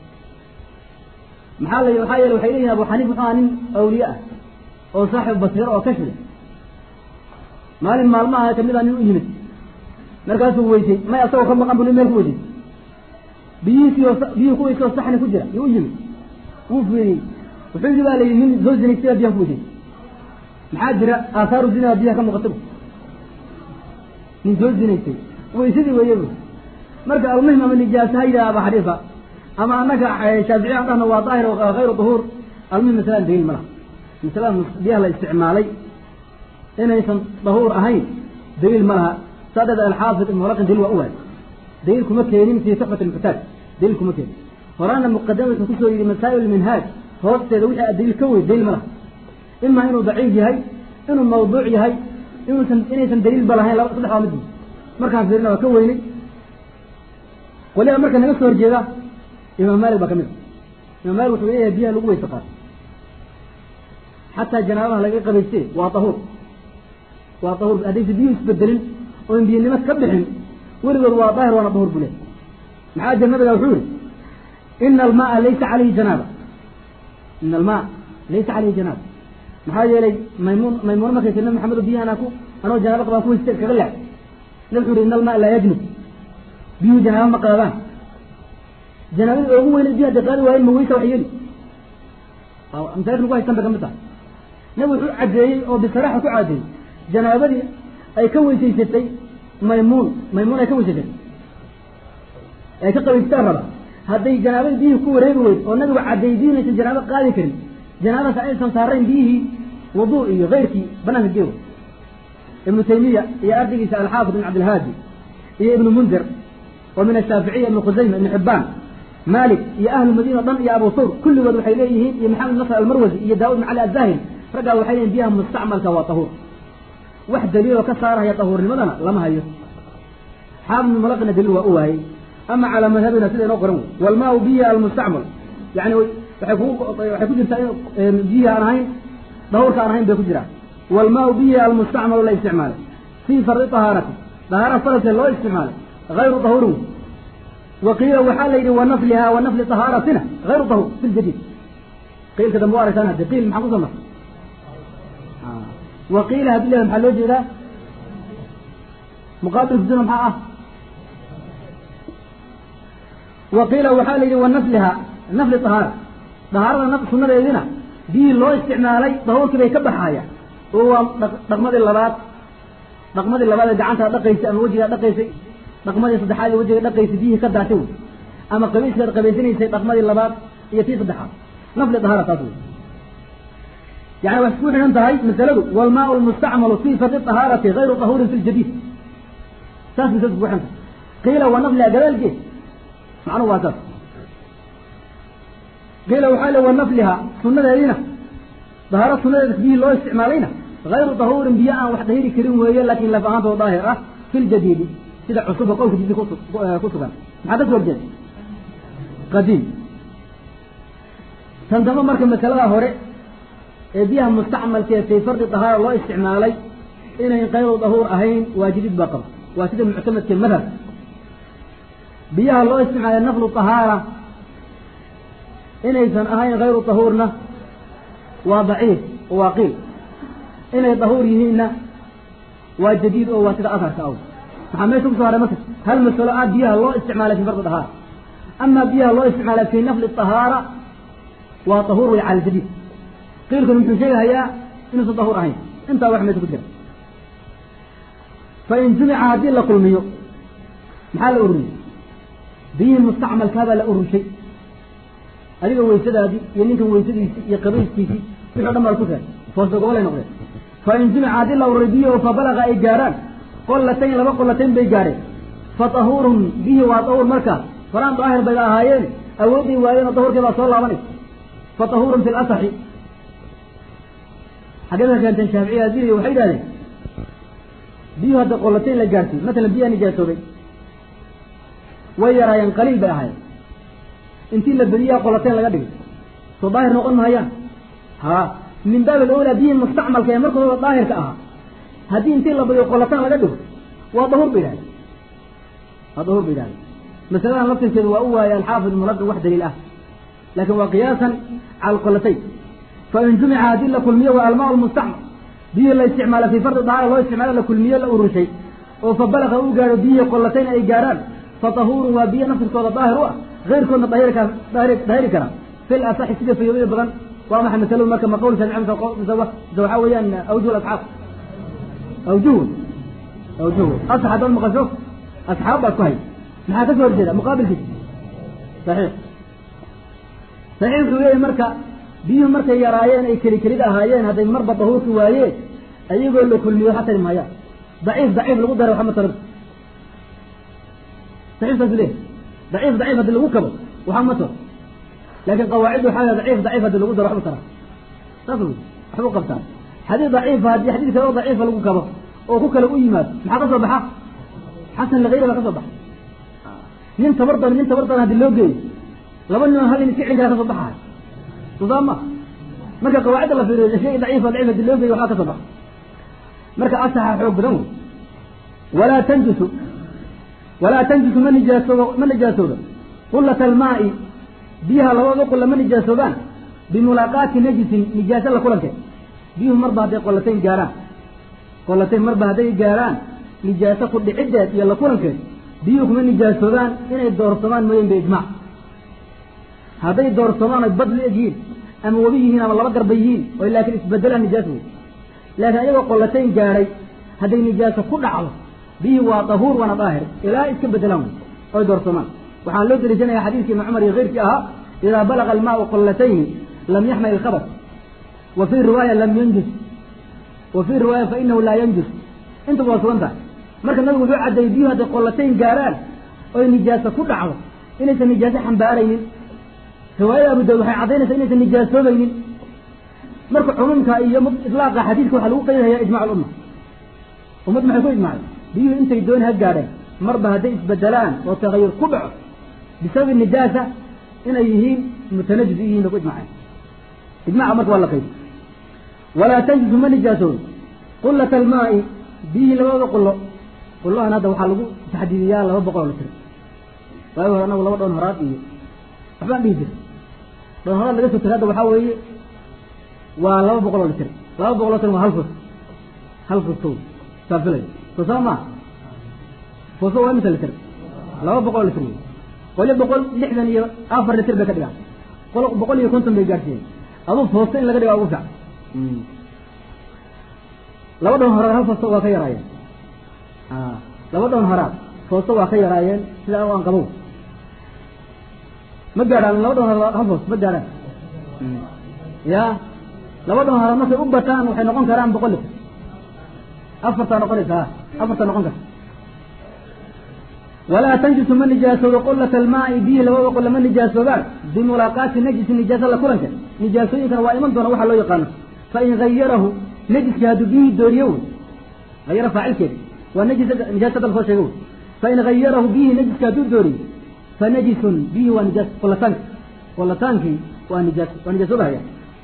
maxaa la waxaa yeele waxay leeyihin abu xaniifa wuxuu ahaa nin awliye ah oo saaxib basiiro oo kashida maalin maalmaha kamid a nin u yimid markaasuu weysay may asagoo ka maqan bu nin meel ku weysay biyihiisii oo biyihii kuweysa oo saxni ku jira yuu u yimid wuu fiiriyey wuxuu yidhi baa la yidhi nin soo zinaystay baa biyaha ku weysay maxaa jira aasaaru zinaa biyaha ka muuqata nin soo zinaystay weysadii weeye bu marka almuhim ama nijaasa ha yidhaha aba xaniifa ama annaga shaaficiya an dhahna waa daahir oo hayru duhuur almuhim masalaan daliil ma laha masalada biyaha la isticmaalay inaysan dahuur ahayn daliil ma laha saa dheed alxaafid ibn mulaqin daliil waa u waay daliil kuma keenin fii tuxfat almuxtaaj daliil kuma keenin horaana muqadamata kusoo yidhi masaa'il minhaaj hoosteeda wixii a daliil ka wey daliil ma laha ima inuu daciif yahay inuu mawduuc yahay inuusan inaysan daliil ba lahayn laba saddex waa mid markaan fiirina waa ka weynay waliba marka naga soo horjeeda imaam maalik baa ka mid a imaam maalik wuxuu leeyahay biyaha lagu weyse qaato xataa janaabaha laga qabayste waa tahuur waa tahuur haddaysa biyuhu isbedelin oon biyanimo ka bixin weligood waa daahir waana dahuur buu leeyahy maxaa jir nabiga wuxuu yihi ina almaaa laysa calayhi janaaba ina almaa laysa calayhi janaaba maxaa yeelay maymuun maymuuna markay tir nabi maxamedo biyaha anaa ku anoo janaaba qabaan ku weyste kaga leex nabi wuxuu yihi ina almaa laa yajnub biyuhu janaaba ma qaadaan janaabada ugu weynay biyaha de qaadi waayen ma weysa wax yeeli masaajid lagu haystan ba kamid tahay nabi wuxuu caddeeyey oo bisaraaxa ku caddeeyey janaabadii ay ka weysaysatay maymuun maymuun ay ka weysaysatay ay ka qabaystaan raba hadday janaabadii biyihii ku wareegi weyd oo nabigu caddeeyey biyuhu inaysan janaabo qaadi karin janaabadaas aysan saarayn biyihii wuduu iyo keyrkii banaanka geewa ibnu taymiya iyo ardaygiisa alxaafid ibn cabdilhaadi iyo ibnu mundir oo min ashaaficiya ibnu khusayma ibnu xibbaan malik iyo ahlu madiina o dhan iyo abu thawr kulligood waxay leeyihiin iyo maxamed nasr almarwasi iyo daawud ibn cali azahiri raggaa waxay leeyihin biyaha mustacmalka waa tahuur wax daliiloo ka saarahaya tahuurnimadana lama hayo xaafid ibn malaqina daliil waa u waayey ama calaa madhabina sida inoo qoran wey walmaau biya almustacmal yani waxay ku waxay ku jirtaa in biyihi aan ahayn dahuurka aan ahayn bay ku jiraan walmaau bihi almustacmalu la isticmaalay fii fardi tahaarati dahaara faradkeed loo isticmaalay hayru dahuurin waqiila waxaa la yidhi wanafliha wa nafli tahaaratina hayru dahuur fi ljadiid qiilka dambe wa aragtaan hadde qiil maxaa kusoo martay waqiila haddii leedahay maxaa loo jeedaa muqaabil fusuna maxaa ah waqiila waxaa la yidhi wanafliha nafli tahaara dahaarada sunadeedina biyii loo isticmaalay dahuurkii bay ka baxaaya oo waa dhaqmadii labaad dhaqmadii labaad ee gacantaa dhaqaysay ama wejigaa dhaqaysay dhaqmadii saddexaad ee wejiga dhaqaysay biyihii ka daatay wey ama qabiiskaad qabaysanaysay dhaqmadii labaad iyo tii saddexaad nafli dahaara taas wey yani waxay ku xidhan tahay masaladu walmaau lmustacmalu fii fardi tahaarati hayru tahuurin fi ljadiid saas masaladu ku xidhan tahay qiila wa nafliha gadaalgeed macnuhu waa saas qiila waxaa le wa nafliha sunadeediina dahaaro sunadeeda biyihii loo isticmaalayna hayru dahuurin biyo aan wax dahiri karin weeye laakin laf ahaantoo daahir ah fi ljadiidi sida cusuba qowlka jidi ku sugan maxaa ka soo horjeeda qadiim tan dambe marka masalada hore ee biyaha mustacmalkee fii fardi dahaara loo isticmaalay inayn kayru dahuur ahayn waa jadiid baa qaba waa sida muctamadkee madhab biyaha loo isticmaalay naflu tahaara inaysan ahayn hayru dahuurna waa daciif oo waa qiil inay dahuur yihiinna waa jadiid oo waa sida asharka aw maxaa meesha kusoo haray marka hal masalo ah biyaha loo isticmaalay fi fardi dahaara ama biyaha loo isticmaalay fi nafli tahaara waa dahuur way cala jadiid qiilkuna muxuu sheegahayaa inuusan dahuur ahayn intaa wax meesha ku jira fain jumica haddii la kulmiyo maxaa la ururiyey biyihii mustacmalkaabaa la ururshay adiga weysadaadii iyo ninkan weysadiisii iyo qabayskiisii wixii o dhan baa ku tahay foosdogolay noqdeen fain jumica haddii la ururay biyihi fa balaga ay gaarhaan qollatayn laba qollatayn bay gaadheen fa tahuurun bihi waa dahuur markaas horaan daahir bayda ahaayeen awoodday waayeen oo dahurkii baa soo laabanaysa fa tahurun fi lasaxi xaggee ka keenteen shaaficiya adiriya waxay yidhahdeen biyuhu hadda qolatayn la gaarsiiy matalan biyaha nijaasoobay way yaraayeen qaliil bay ahaayeen intii la bediyaa qolatayn laga dhigay soo daahir noqon mahayaan ha min baab alawlaa biyihii mustacmalka ee markooda daahirka ahaa haddii intii la badiyo qolataan laga dhigo waa dahur bay yidhahdeen waa dahur bay yidhahdeen masaladan laftirkeedu waa u waayay alxaafid mulaqin wax daliil ah laakin waa qiyaasan cala alqolatayn fain jumica haddii la kulmiyo waa almaa lmustacmal biyihii la isticmaala fii fardi dahaara loo isticmaalo la kulmiyo la urushay oo fa balaga uu gaadho biyihii qolatayn ay gaadhaan fa tahuurun waa biyo naftirkooda daahir u ah keyrkoodna dahirka dahiri kara fil asaxi sida fayoobida badan waa maxay masaladu marka ma qowl shaafici mise mise waxaa weeyaan awjuh asxaab awjuh awjuh asax haddaad maqasho asxaab baad ku hay maxaa ka soo horjeeda muqaabilkiisa saxiix saxiix wuxuu leeyahay marka biyuhu markay yaraayeen ay keli kelid ahaayeen hadday marba dahuurki waayeen ayagoo la kulmiyo waxa tari maayaan daciif daciif lagu daray waxama tarin saxiif saas leeyahay daciif daciif haddii lagu kabo waxaa ma taro laakin qawaacid waxaa leedahay daciif daciif haddii lagu daro waxba taraa saas wey waxbu qabtaa xadiis daciifa haddii xadiis kale oo daciifa lagu kabo oo ku kale u yimaado maxaa ka soo baxa xasan ligayri baa ka soo baxa nin tabar daran nin tabar daran haddii loo geeyo laba nin oo hal nin iska celin kara ka soo baxayo sosaa ma marka qawaacidda la fiiriyo shay daciifa daciif haddii loo geeyo waxbaa ka soo baxa marka asaxa xoog badan wey walaa tanjusu walaa tanjusu ma nijaasoodo ma nijaasoodo qulata almaa'i biyaha labada qulla ma nijaasoobaan bimulaaqaati najisin nijaaso la kulankeed biyuhu marba hadday qolatayn gaarhaan qolatayn marba hadday gaarhaan nijaaso ku dhiciddeed iyo la kulankeed biyuhu kuma nijaasoobaan inay doorsamaan mooyeen biijmaac hadday doorsamaan oy bad la egyihiin ama webi yihiin ama laba garba yihiin oy laakiin isbedelaan nijaas wey laakiin ayagoo qolatayn gaadhay hadday nijaaso ku dhacdo biyihii waa dahuur waana daahir ilaa iska bedelaan wey oy doorsamaan waxaan loo deliishanaya xadiidkii ibni cumar iyo keyrkii ahaa idaa balaga almaau qollatayni lam yaxmal ilkhabar wa fii riwaaya lam yanjus wa fii riwaaya fa inahu laa yanjus intuba waa sugan tahay marka nabigu wuxuu caddeeyey biyuhu hadday qollatayn gaarhaan oy nijaaso ku dhacdo inaysan nijaaso xambaaraynin riwaayada abu daawud waxay caddaynaysaa inaysan nijaasoobaynin marka cumuumka iyo itlaaqa xadiidka waxaa lagu qeydhayaa ijmac alumma ummad maxay ku ijmacday biyuhu intay dooni ha gaadheen marba hadday isbedelaan oo tagayur ku dhaco bisababi nijaasa inay yihiin mutanajis yihiin bay ku ijmaceen ijmaca marka waa la qaybi walaa tanjisu ma nijaasoodo qullata almaa'i biyihii labada qullo qullahan hadda waxaa lagu taxdiidiyaa laba boqol oo litir waagi hore anagu laba dhoon horaad iyo waxbaan dhihi jira dhoon horaad laga soo tiri hadda waxaa weeye waa laba boqol oo litir laba boqol oo litir waa hal fus hal fustow saa filay soo saa maa fuso waa imisa litir laba boqol oo litir wey qolyo boqol lixdan iyo afar litir bay ka dhigaan qolo boqol iyo konton bay gaadhsiiyeen aduu foosto in laga dhigaa ugu fiican laba dhoon horaad hal foosto waa ka yaraayeen laba dhoon horaad foosto waa ka yaraayeen sida aan qabow ma gaadhaan laba dhoon horaad hal foosto ma gaadhaan ya laba dhoon horaad markay u bataan waxay noqon karaan boqol litir afartaa noqonaysa afartaa noqon karta walaa tanjisu ma nijaasoodo qullata almaa'i biyihi labada qulla ma nijaasoobaan bimulaaqaati najisi nijaasa la kulanka nijaasooyinkana waa iman doona waxaa loo yaqaano fain hayarahu najiskii hadduu biyihii dooriyo wey hayara faacilkeeda waa najis nijaasada la soo sheega wey fain hayarahu biyihii najiski hadduu dooriyo fa najisun biyihii waa nijaas qullataanki qullataankii waa nijaas waa nijaasoobahaya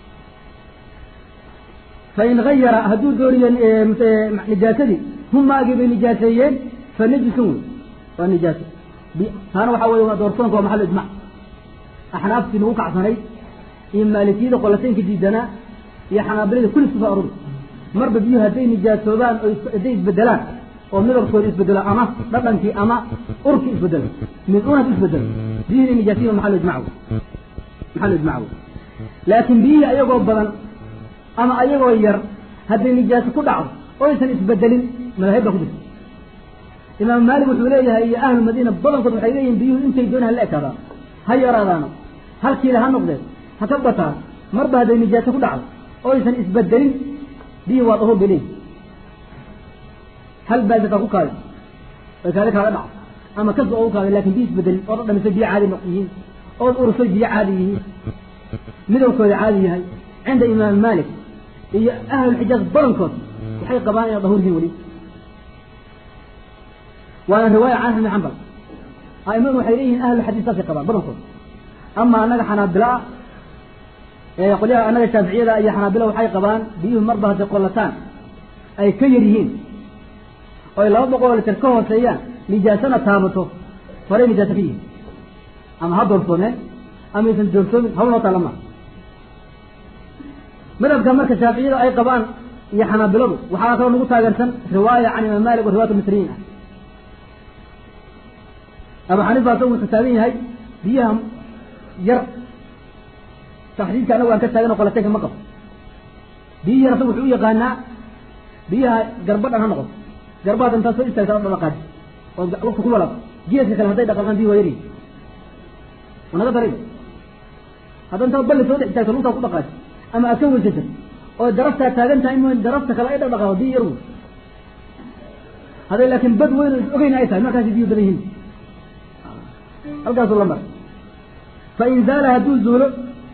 fain hayara hadduu dooriyo nijaasadii humaagii bay nijaaseeyeen fa najisun wey waa nijaaso taana waxaa weye waa doorsoonka waa maxal ijmac axnaaftii nagu kacsanayd iyo maalikiyada qolataynka diidanaa iyo xanaabilada kulli isku soo aruri marba biyuhu hadday nijaasoobaan oo hadday isbedelaan oo midabkooda isbedelo ama dhadhankii ama urkii isbedelo mid un hadduu isbedelo biyuhu inay nijaasiyin waa maxal ijmac wey maxal ijmac wey laakiin biyihii ayagoo badan ama ayagoo yar hadday nijaaso ku dhacdo oo aysan isbedelin madaahib baa ku jirta imaam maalik wuxuu leeyahay iyo ahlu madiina badankood waxay leeyihin biyuhu intay dooni hala ekaadaan ha yaraadaano halkiila ha noqdeen ha ka bataan marba hadday nijaaso ku dhacdo oo aysan isbedelin biyuhi waa dahuur bay leeyihin hal baasika ku kaadi ay kaadi kaaga dhaco ama kas oo u qaaday lakin biyo isbedelin ood dhamisay biyo caadi yihiin ood urusay biyo caadi yihiin midabkooda caadi yahay cinda imaam malik iyo ahlulxijaaz badankood waxay qabaan inay dahuur yihiin weli waana riwaaya can axmed xambal aimadu waxay leeyihiin ahlulxadiis saasay qabaan badankood ama anaga xanaabila qolyaha anaga shaaficiyada iyo xanaabila waxay qabaan biyuhu marba hadday qollataan ay ka yar yihiin oo ay laba boqol oo liter ka hooseeyaan nijaasana taabato horay nijaasa ka yihiin ama ha doorsoomeen ama aysan doorsoomin hawl noo taalla maha madhabka marka shaaficiyada ay qabaan iyo xanaabiladu waxaa kaloo nagu taageersan riwaaya can imaam malik oo riwaayat misriyiin ah abu xaniifa asagu wuxuu taagan yahay biyaha yar taxdiidka anagu aan ka taagan oo qolateynka ma qabo biyi yar asagu wuxuu u yaqaanaa biyaha garba dhan ha noqoto garbaad intaad soo istaagta o dhaqaadi oo waqti ku walaaqo geeska kale hadday dhaqaaqaan biyi waa yari naga daray hadda intaad balli soo dhex istaagto lugtaa ku dhaqaaji ama aad ka weysata oo daraftaa taagan tahay in darafta kale ay dhaqdhaqaaqo biyi yar wey hadday laakiin bad weyn oo is ogeyna ay tahay markaasi biyu badan yihiin halkaasuu la mara fain zaala hadduu zuulo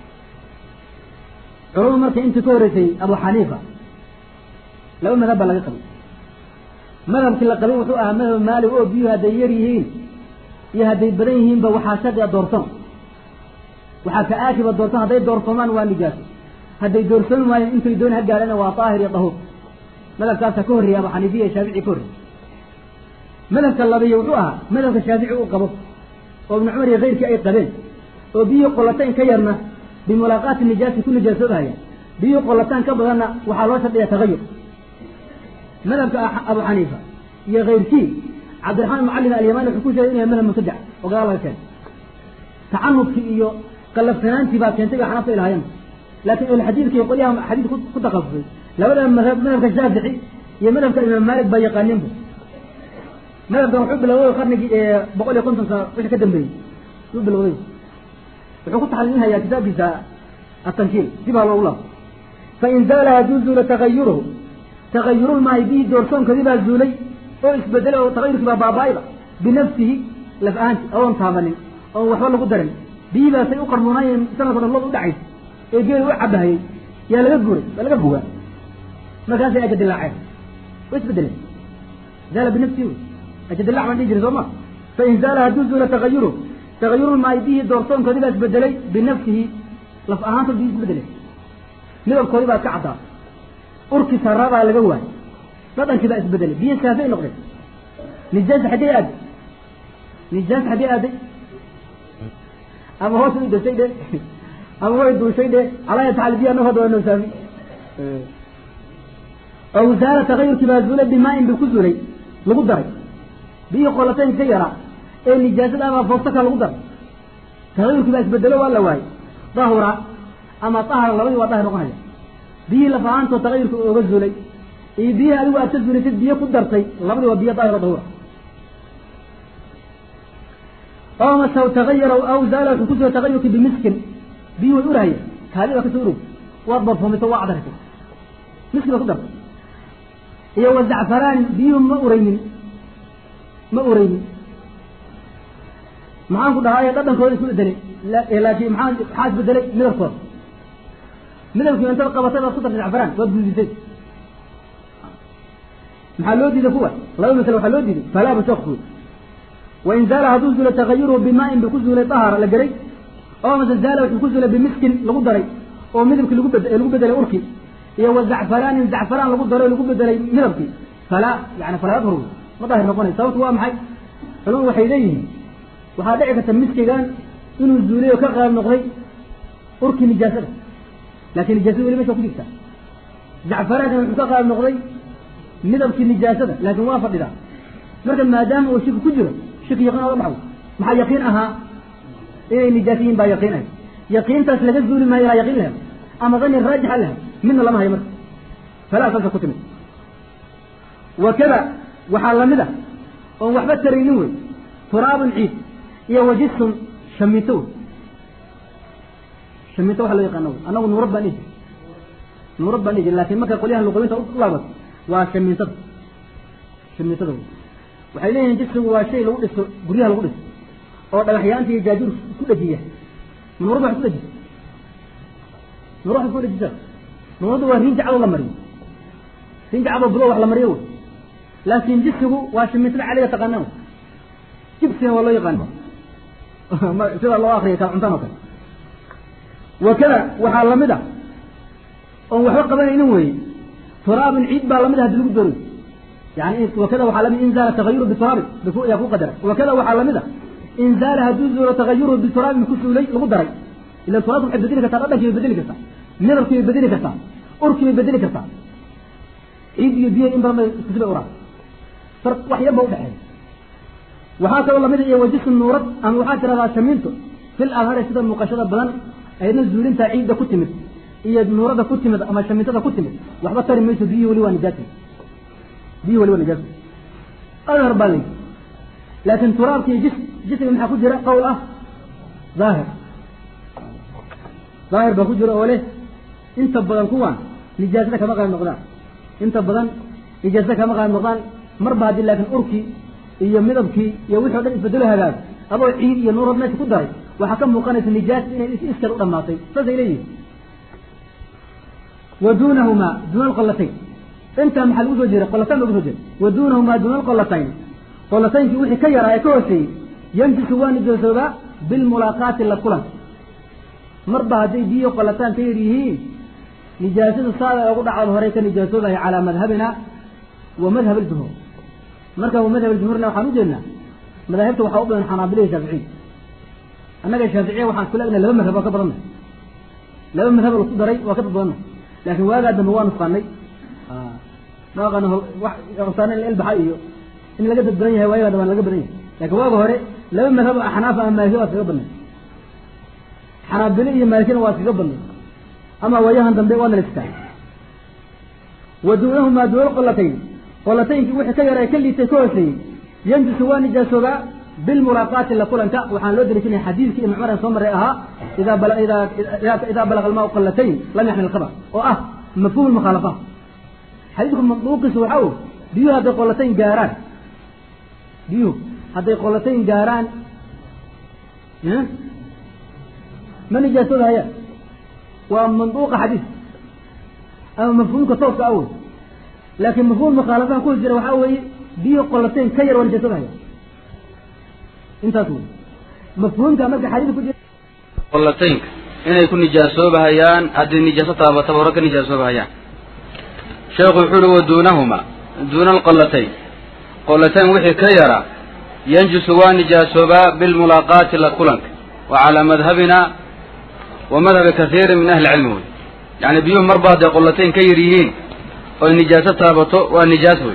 culumadu marka intii ka horeysay abu xaniifa laba madhab baa laga qabay madhabkii la qabay wuxuu ahaa madhab maalig oo biyuhu hadday yar yihiin iyo hadday badan yihiinba waxaa shaqiya doorsoon waxaa ka aakiba doorsoon hadday doorsoomaan waa nijaaso hadday doorsoomi waayeen intay dooni ha gaadhana waa daahir iyo dahuur madhabkaasaa ka horreeyay abu xaniifiya iyo shaafici ka horreeyey madhabka labiyo wuxuu ahaa madhabka shaafici uu qabo oo ibnu cumar iyo keyrkii ay qabeen oo biyuhi qollataan ka yarna bimulaaqaati nijaasi ku nijaasoobahaya biyuhi qollataan ka badanna waxaa loo shardhiya tagayur madhabka abu xaniifa iyo keyrkii cabdiraxmaan mucallim alyamani wuxuu ku sheegay inuu yahay madhab mubtadac oo gadaal laga keenay tacanudkii iyo qallafsanaantii baa keentay bay xanafta ilahayan laakiin ahlxadiidka iyo qolyaha xadiid ku takhasusay labada madhab madhabka shaafici iyo madhabka imaam maalik baa yaqaaninba madhabkan wuxuu bilowday qarnigii boqol iyo konton sano wixii ka dambeeyey yuu bilowday wuxuu ku taxliilinhayaa kitaabkiisa atankiil dib ha loogu laabo fain zaala hadduu zuulo tagayuruhu tagayurulmaahi bihi doorsoonkoodii baa zuulay oo isbedelay oo tagayurkii baa baaba-ayba binafsihi laf ahaanti oon taabanin oon waxba lagu darin biyii baasay u qarmuunaayeen sanadka dhan lood u dhacaysa ee geeli u cabahayey yaa laga guuray waa laga bugaa markaasay ajadilaaceen way isbedeleen zaala binafsihi wey ajadilac baan dhihi jiray soo ma fain zaala hadduu zuula tagayuru tagayurulmaahi bihi doorsoonkoodii baa isbedelay binafsihi laf ahaanta biyi isbedelay midabkoodii baa iska caddaa urkii saraadaa laga waayay dhadhankii baa isbedelay biyo saafay noqdeen nijaasa xaggee aaday nijaasa xaggee aaday ama hoos u dashay dhe ama way duushay dhe calaa yataxal biya noo hadda waa noo saafi aw zaala tagayurkii baa zuulay bimaa-in buu ku zuulay lagu daray biyihii qolatayn ka yaraa ee nijaasada ama foostaka lagu daray tagayurkii baa isbedelo waa la waayey dahura ama dahara labadii waa dahir noqonaya biyihii laf ahaantoo tagayurka ooga zuulay iyo biyihii adigu aad ka zuulaysid biyo ku dartay labadii waa biyo daahir oo dahura oo mase tagayara aw zaala wuxuu ku zuulay tagayurkii bimiskin biyii way urahaya kaali baa kasoo urog waad barfoomitay waa cadartay miski baa ku dartay iyo wa zacfaraanin biyuhu ma uraynin ma uraynin maxaan ku dhahaye dhadhankooda isku bedelay laakiin maxaa maxaa isbedelay midabkooda midabkii intaad qabatay baad ku dartay zacfaraan waad gudisay maxaa loo diiday kuwa laba masale waxaa loo diiday falaaba shokku wain zaala hadduu zuula tagayuruhu bimaa-in buu ku zuulay dahara la geray oo mase zaala wuxuu ku zuulay bimiskin lagu daray oo midabkii lagu bed lagu bedelay urkii iyo wa zacfaraanin zacfaraan lagu daray oo lagu bedelay midabkii falaa yani falaa adhur ma daahir noqonay sababtu waa maxay culamadu waxay leeyihiin waxaa dhici karta miskigan inuu zuulay oo ka qaab noqday urkii nijaasada laakiin nijaasada weli mesha ku jirta zacfaraankan wuxuu ka qaab noqday midabkii nijaasada laakiin waa fadhidaa marka maadaama uu shiki ku jiro shiki yaqiin oga baxo maxaa yaqiin ahaa inay nijaasiyiin baa yaqiin ahay yaqiintaas laga zuuli maayo ilaa yaqiin lahay ama dani raajixa lahay midna lama hayo marka falaa saasa ku timid wakada waxaa lamid ah oon waxba taraynin wey turaabun ciid iyo wajisun shamiito wey shamiito waxa loo yaqaana wey annagu nuurad baan dhihi nuurad baan dhihi jir lakin marka qolyahan luqoyinta u laabato waa shamiitada shamiitada wey waxay leeyihiin jisigu waa shay lagu dhiso guryaha lagu dhiso oo dhagaxyaanta iyo jaajuur ku dhajiya nuurada wax ku dhajisa nuur wax ku dhajisa nuurada waa riinja cadow la mariyo riinja cadow bulo wax la mariyo wey laakin jisigu waa shimiintada caliga taqaanaan jibsina waa loo yaqaana sida loo akriya kala cuntaan oo kale wakada waxaa lamid ah oon waxba qabanaynin weye turaabin ciid baa lamid ah hadii lagu dooray yani wakada waxaa lamid in zaala tagayuru bituraabi yaa ku qadara wakada waxaa lamid ah in zaala hadduu zuulo tagayuru bituraabin ku suulay lagu daray ila turaabka waxay bedeli kartaa dhadhankii bay bedeli kartaa midabkii bay bedeli kartaa urkii bay bedeli kartaa ciid iyo biyo in badan bay iskusibay uraan far wax yar ba udhexeeya waxaa kaloo lamid iyo wajisu nuurad ama waxaa tiradaa shamiinto fil adhari sida muuqashada badan ayadna zuulintaa ciidda ku timid iyo nuurada ku timid ama shamiintada ku timid waxba tari mayso biyihii weli waa nijaasa biyihii weli waa nijaasa adhar baa layidhi laakin turaabka iyo jis jismiga maxaa ku jira qowl ah daahir daahir baa ku jira oo leh inta badan kuwan nijaasada kama qaad noqdaan inta badan nijaasada kama qaad noqdaan marba haddii laakin urkii iyo midabkii iyo wixii o dhan isbedelo hagaago adoo ciid iyo nuurad meesha ku daray waxaa ka muuqanaysa nijaas inay iskar u dhamaatay saasay leeyihin wa duunahumaa duuna alqolatayn intaa maxaa lagu soo jeeda qolatayn lagu soo jeeda wa duunahumaa duuna alqolatayn qolataynkii wixii ka yaraa ee ka hooseeyey yanjisu waa nijaasoobaa bilmulaaqaati la kulanka marba hadday biyo qolataan ka yar yihiin nijaasadu saada ugu dhacdo horey ka nijaasoobahay calaa madhabina wa madhab aljumhuur marka madhab aljumhuurna waxaan u jeednaa madaahibta waxaa u badan xanaabila iyo shaaficiya annaga shaaficiya waxaan isku leegnahay laba madhab waa ka badanna laba madhab laku daray waa ka dad badanna laakin waagaa dambe waa nusqaanay maaqan nusqaana in ilbaxa iyo in laga dad badan yahay waayagaa dambe laga badan yahay lakin waaga hore laba madhab axnaaf ama maaliki waa iskaga badnay xanaabile iyo maalikina waa iskaga badnay ama waayahan dambe waa nalistaa wa duunahumaa duuna qolatayn qolataynkii wixii ka yara ka liitay ka hooseeyey yanjisu waa nijaasoobaa bilmulaaqaati la kulanka waxaan loo dariishanaya xadiidkii ibn cumar aan soo maray ahaa idaa balaga almaau qalatayn lam yaxmil khabar oo ah mafhum lmukhaalafa xadiidku manduuqiisu waxaa o biyuhu hadday qolatayn gaaraan biyuhu hadday qolatayn gaaraan ma nijaasooda hayaan waa manduuqa xadiis ama mafhuumka tooska awey laakin mafhuum mukhaalafaha ku jira waxaa weeye biyo qolatayn ka yar waa nijaasooda hayaan intaas wey mafhuumka marka xadiis ku jira qolataynka inay ku nijaasoobahayaan haddii nijaaso taabataba hore ka nijaasoobahayaan sheekhu wuxuu uhi wa duunahuma duuna alqolatayn qolatayn wixii ka yara yanjisu waa nijaasoobaa bilmulaaqaati la kulanka wa calaa madhabina wa madhabi kasiirin min ahli cilmi wey yacni biyuhu marba hadday qolatayn ka yar yihiin oy nijaaso taabato waa nijaas wey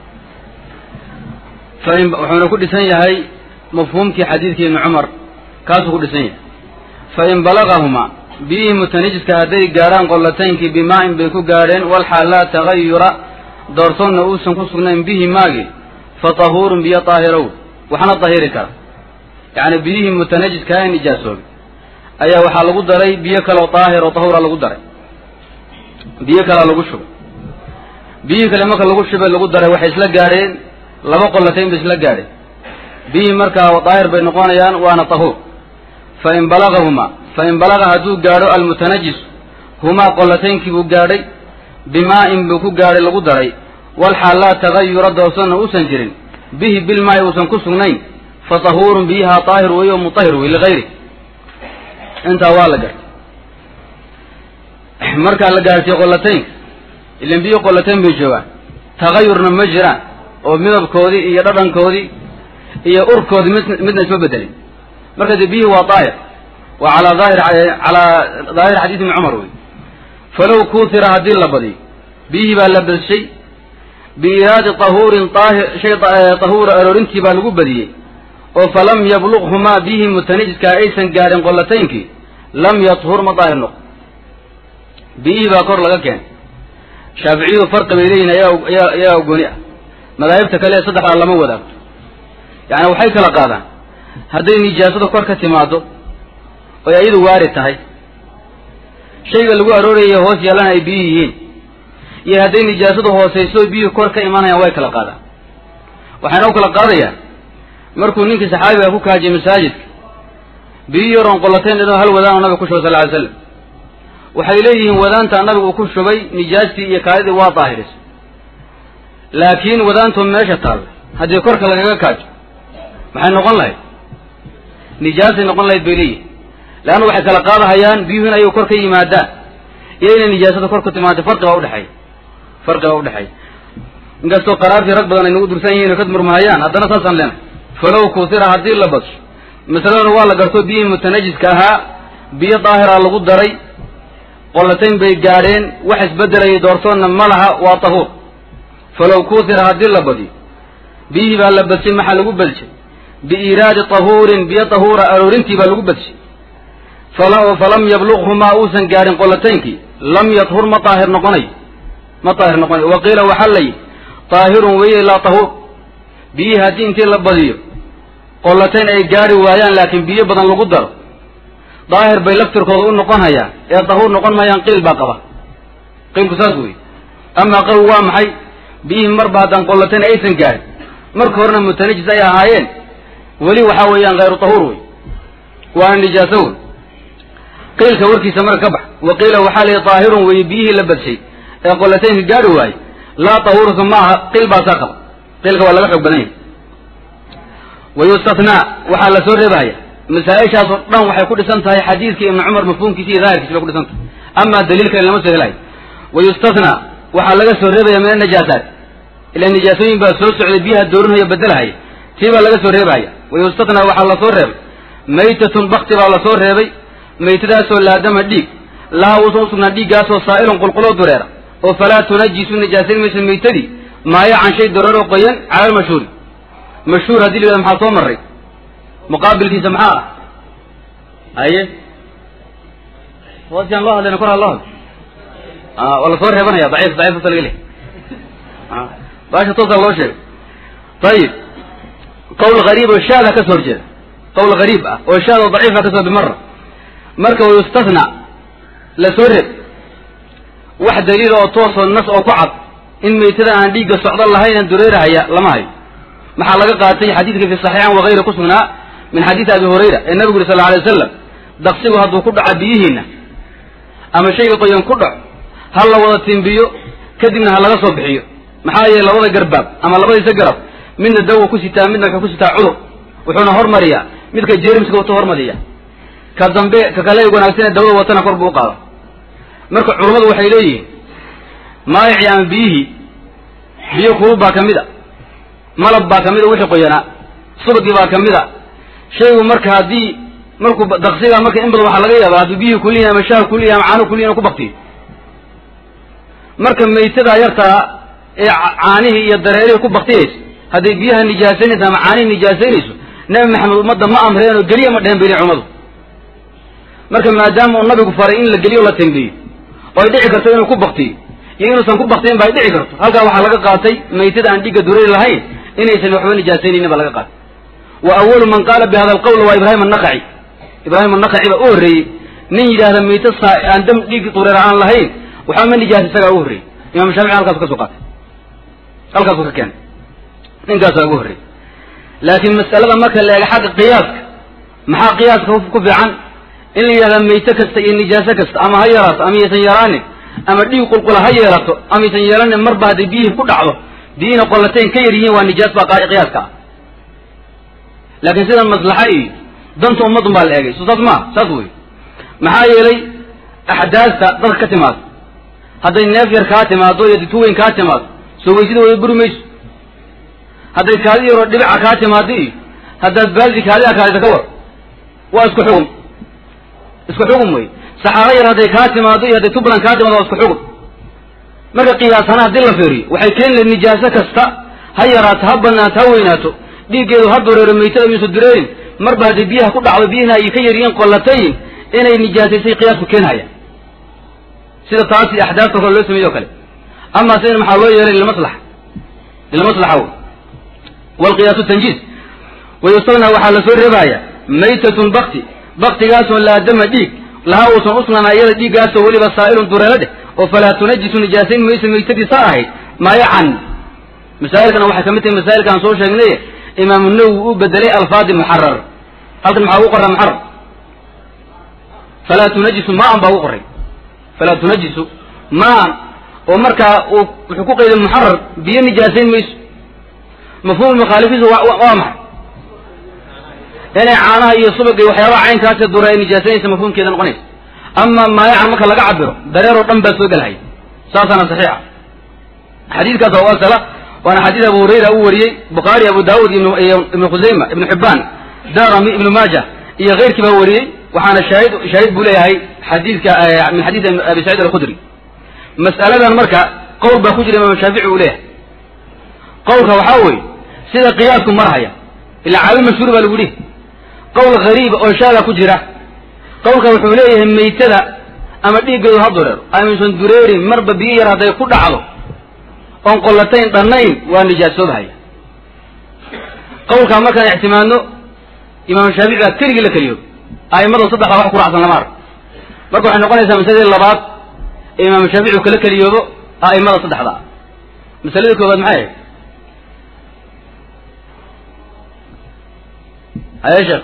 fain wuxuuna ku dhisan yahay mafhuumkii xadiidkii ibni cumar kaasuu ku dhisan yahay fain balagahumaa biyihii mutanajiska hadday gaadhaan qollataynkii bimaa-in bay ku gaadheen walxaal laa tagayura doortoonna uusan ku sugnayn bihi maagi fa tahuurun biyo daahirow waxna dahiri kara yacni biyihii mutanajiska ee nijaasoobay ayaa waxaa lagu daray biyo kaleo daahir oo tahuura lagu daray biyo kalea lagu shubay biyihii kale marka lagu shubay lagu daray waxay isla gaadheen laba qollatayn bay isla gaadheen biyihii markaa daahir bay noqonayaan waana tahuur fain balagahumaa fain balaga hadduu gaadho almutanajis humaa qollataynkii buu gaadhay bimaa-in buu ku gaadhay lagu daray walxaal laa tagayura doorsanna uusan jirin bihi bilmaa'i uusan ku sugnayn fa tahuurun biyaha daahir weeye oo mutahir wey ligayri intaa waa la gartay markaa la gaarsiiye qollataynka ilan biyo qollatayn bay joogaan tagayurna ma jiraan oo midabkoodii iyo dhadhankoodii iyo urkoodii mid midna isma bedelin marka dee biyihii waa daahir waa calaa daahir calaa daahir xadiis ibni cumar wey falow kuutira haddii la badiyo biyihii baa la badshay biiraadi tahuurin aahir shay tahuura aroorintii baa lagu badiyey oo falam yabluqhumaa biyihii mutanajiskaa aysan gaadhin qollataynkii lam yathur ma daahir noqo biyihii baa kor laga keenay shaaficiyadu farqi bay leeyihin ayaa ayaa gooni ah madaahibta kale ee saddexdaa lama wadaagto yacni waxay kala qaadaan hadday nijaasada kor ka timaado oy ayadu waari tahay shayga lagu arooraya hoos yeelana ay biyo yihiin iyo hadday nijaasadu hoosayso biyuhu kor ka imanayaan way kala qaadaan waxayna u kala qaadayaan markuu ninkii saxaabiga ku kaajiyay masaajidka biyo yaroon qollatayn inuu hal wadaan oo nabiga ku shubay sal ly slam waxay leeyihiin wadaanta nabigu uu ku shubay nijaastii iyo kaadidii waa daahirisay laakiin wadaantoo meesha taalla haddii korka lagaga kaajo maxay noqon lahayd nijaasay noqon lahayd bay leeyihin leanna waxay kala qaadahayaan biyuhu in ayagu kor ka yimaadaan iyo inay nijaasada kor ku timaado farqibaa udhexeeya farqibaa udhexeeya inkastoo qaraartii rag badan ay nagu dursan yihiin oo ka murmahayaan haddana saasaan leenahay falow kuusira haddii la badsho masaladana waa la garto biyihii mutanajiska ahaa biyo daahiraa lagu daray qollatayn bay gaadheen wax isbedelayay doortoonna ma laha waa tahuur falow kuusira haddii la badiyo biyihii baa la badshay maxaa lagu badshay biiraadi tahuurin biyo tahuura aroorintii baa lagu badshay falam yabluqhu maa uusan gaadhin qollataynkii lam yadhur ma daahir noqonayo ma daahir noqonayo wa qiila waxaa la yidhi daahirun weye laa tahuur biyihii haddii intii la badiyo qollatayn ay gaadhi waayaan laakiin biyo badan lagu daro daahir bay laftirkooda u noqon hayaan ee dahuur noqon maayaan qiil baa qaba qiilku saas wey amaa qawi waa maxay biyihii marba haddaan qollatayn aysan gaadhin marka horena mutanajis ay ahaayeen weli waxaa weeyaan hayru tahuur wey waana nijaaso wey qiilka warkiisa marka ka bax wa qiila waxaa la yidhi daahirun weeye biyihii la badshay ee qollataynka gaadhi waaye laa tahuurka ma aha qiil baasaa qaba qiilka waa laga xoog badan yahay wa yustathnaa waxaa la soo reebahaya masaa-ishaasoo dhan waxay ku dhisan tahay xadiidkii ibni cumar mafhuumkiisi iyo daahirkiisi bay ku dhisan tahay amaa daliilka lama soo helayo wa yustathnaa waxaa laga soo reebaya min anajaasaat ila nijaasooyin baa soo socday biyaha doorinhaya bedelahaya tii baa laga soo reebahaya wa yustathnaa waxaa lasoo reebay maytatun bakti baa lasoo reebay maytadaasoo laadama dhiig laha uusan usugnaan dhiiggaasoo saa'ilun qulquloo dureera oo falaa tunajisu nijaasayn maysa maytadii maayo can shay dureeroo qoyan cala almashhuuri mashhuur haddii la yihahdo maxaa soo marray muqaabilkiisa maxaa ah haye hoosiyaan loo hadlayna kor ha loo hadlo waa lasoo reebanaya daciif daciif usa laga leh baasha toosaa loo sheegay ayib qawl hariib oo shaada ka soo horjeeda qawl hariib ah oo shaad oo daciifa ka soo bimara marka wayustathnaa la soo reeb wax daliila oo toosoo nas oo ku cad in maytada aan dhiigga socdo lahaynan dureerahaya lama hayo maxaa laga qaatay xadiidka fi saxiixan wakayri ku sugnaa min xadiidi abi hurayra ee nabigu uri sal lla alay wasalam daqsigu hadduu ku dhaco biyihiinna ama shayga qoyan ku dhaco ha la wada timbiyo kadibna ha laga soo bixiyo maxaa yeele labada garbaab ama labadiisa garab midna dawa ku sitaa midna wuxuu ku sitaa cudur wuxuuna hormariyaa midka jeermiska watu hormariya ka dambe ka kale wanaagsan ee dawada watana kor buu u qaada marka culummadu waxay leeyihiin maayicii ama biyihii biyo kulub baa ka mid a malab baa ka mid a wixii qoyanaa subagii baa ka mid a shaygu marka haddii markuu daqsiga marka in badan waxaa laga yaaba hadduu biyihii kuliyihin ama shaha kuliyihin ama caanuhu kuliyihin ku baktiyo marka maytadaa yartaa ee caanihii iyo dareerihii ku baktiyaysa hadday biyaha nijaasaynayso ama caanihii nijaasaynayso nabi maxamed ummadda ma amreen oo geliya ma dhehen bay leeyihin cummadu marka maadaama uu nabigu faray in la geliyo la tembiyo oo ay dhici karto inuu ku baktiyo iyo inuusan ku baktiyin ba ay dhici karto halkaa waxaa laga qaatay maytada aan dhigga dureeri lahayn inaysan waxba nijaasaynaynin baa laga qaatay wa awalu man qaala bi hada alqawl waa ibraahim annaqaci ibraahim annaqaci baa u horreeyey nin yidhaahda mayta saa aan dam dhiig dureera aan lahayn waxba ma nijaasa isagaa ugu horreeyey imam shaafici halkaasu ka soo qaatay halkaasuu ka keenay ninkaasaa ugu horreeyey laakiin mas'alada marka la eega xagga qiyaaska maxaa qiyaaska ku fiican in la yidhahda mayte kasta iyo nijaaso kasta ama ha yaraato ama yaysan yaraanin ama dhiig qulqula ha yeelato ama yaysan yeelanin marba hadday biyihii ku dhacdo biyihina qollatayn ka yar yihiin waa nijaas baa qiyaaska ah laakiin sida maslaxa iyo danta ummadun baa la eegay so saas maa saas wey maxaa yeelay axdaasta dadka ka timaado hadday neef yar kaa timaado iyo ditu weyn kaa timaado soo weysida wada buri mayso hadday kaadi yaroo dhibica kaa timaado iyo haddaad baaldi kaadi a kaadida ka war waa isku xugum isku xugum wey saxaaro yar hadday kaa timaado iyo hadday tublan kaa timaado waa isku xugum marka qiyaasana haddii la fiiriyo waxay keeni lahed nijaaso kasta ha yaraato ha banaato ha weynaato dhiiggeedu ha dureero maytada yuusan dureerin marba hadday biyaha ku dhacdo biyihina ay ka yaryihiin qollatayn inay nijaasaysay qiyaasku keenhaya sida taas iyo axdaafta kale loo sameeyo o kale ama sidan maxaa loo yeelay lilmaslaxa lilmaslaxa wey walqiyaasu tanjiis wayustagna waxaa lasoo reebaya maytatun bakti baktigaasoo laadama dhiig laha uusan usnaan iyada dhiiggaasoo weliba saa'ilun dureelo dheh oo falaa tunajisu nijaasayn maysa maytadiisa ahayd maayacan masaa'ilkana waxay ka mid tahay masaa'ilka aan soo sheegnay imaamu nawowi uu bedelay alfaadi muxarar halkan maxaa ugu qoraa muxarar falaa tunajisu maan baa ugu qoray falaa tunajisu maan oo markaa uu wuxuu ku qayday muxarar biyo nijaasayn mayso mafhuum mukhaalifiisu waa waa maxay inay caanaha iyo subaga iyo waxyaabaha caynkaasi dura ay nijaasanaysa mafhuumkeeda noqonaysa ama maayacan marka laga cabiro dareer oo dhan baa soo gelhaya saasaana saxiixa xadiidkaas waa asala waana xadiid abu hurayra uu wariyey bukhaari abu daawud iyo ibnu khusayma ibnu xibaan darami ibnu maaja iyo keyrkii baa wariyey waxaana shaahid shaahid buu leeyahay xadiidka min xadiidi abi saciid alkhudri mas'aladan marka qowl baa ku jira imaam shaafici uu leeyahay qowlka waxaa weeye sida qiyaasku marhaya ilaa caalim mashhuur baa lagu dhihi qowl hariiba oo shaaga ku jira qowlka wuxuu leeyahay maytada ama dhiiggeedu ha dureero amaysan dureerin marba biyo yar hadday ku dhacdo oon qollatayn dhannayn waa nijaasoobahaya qowlkaa markaan ictimaadno imaam shaafici baa keligii la keliyo a'immada saddexdaa wax ku raacsan lama arag marka waxay noqonaysaa masaladii labaad ee imaam shaafici uu kala keliyoobo a'immada saddexdaa masaladii koobaad maxay ahayd haye sheekh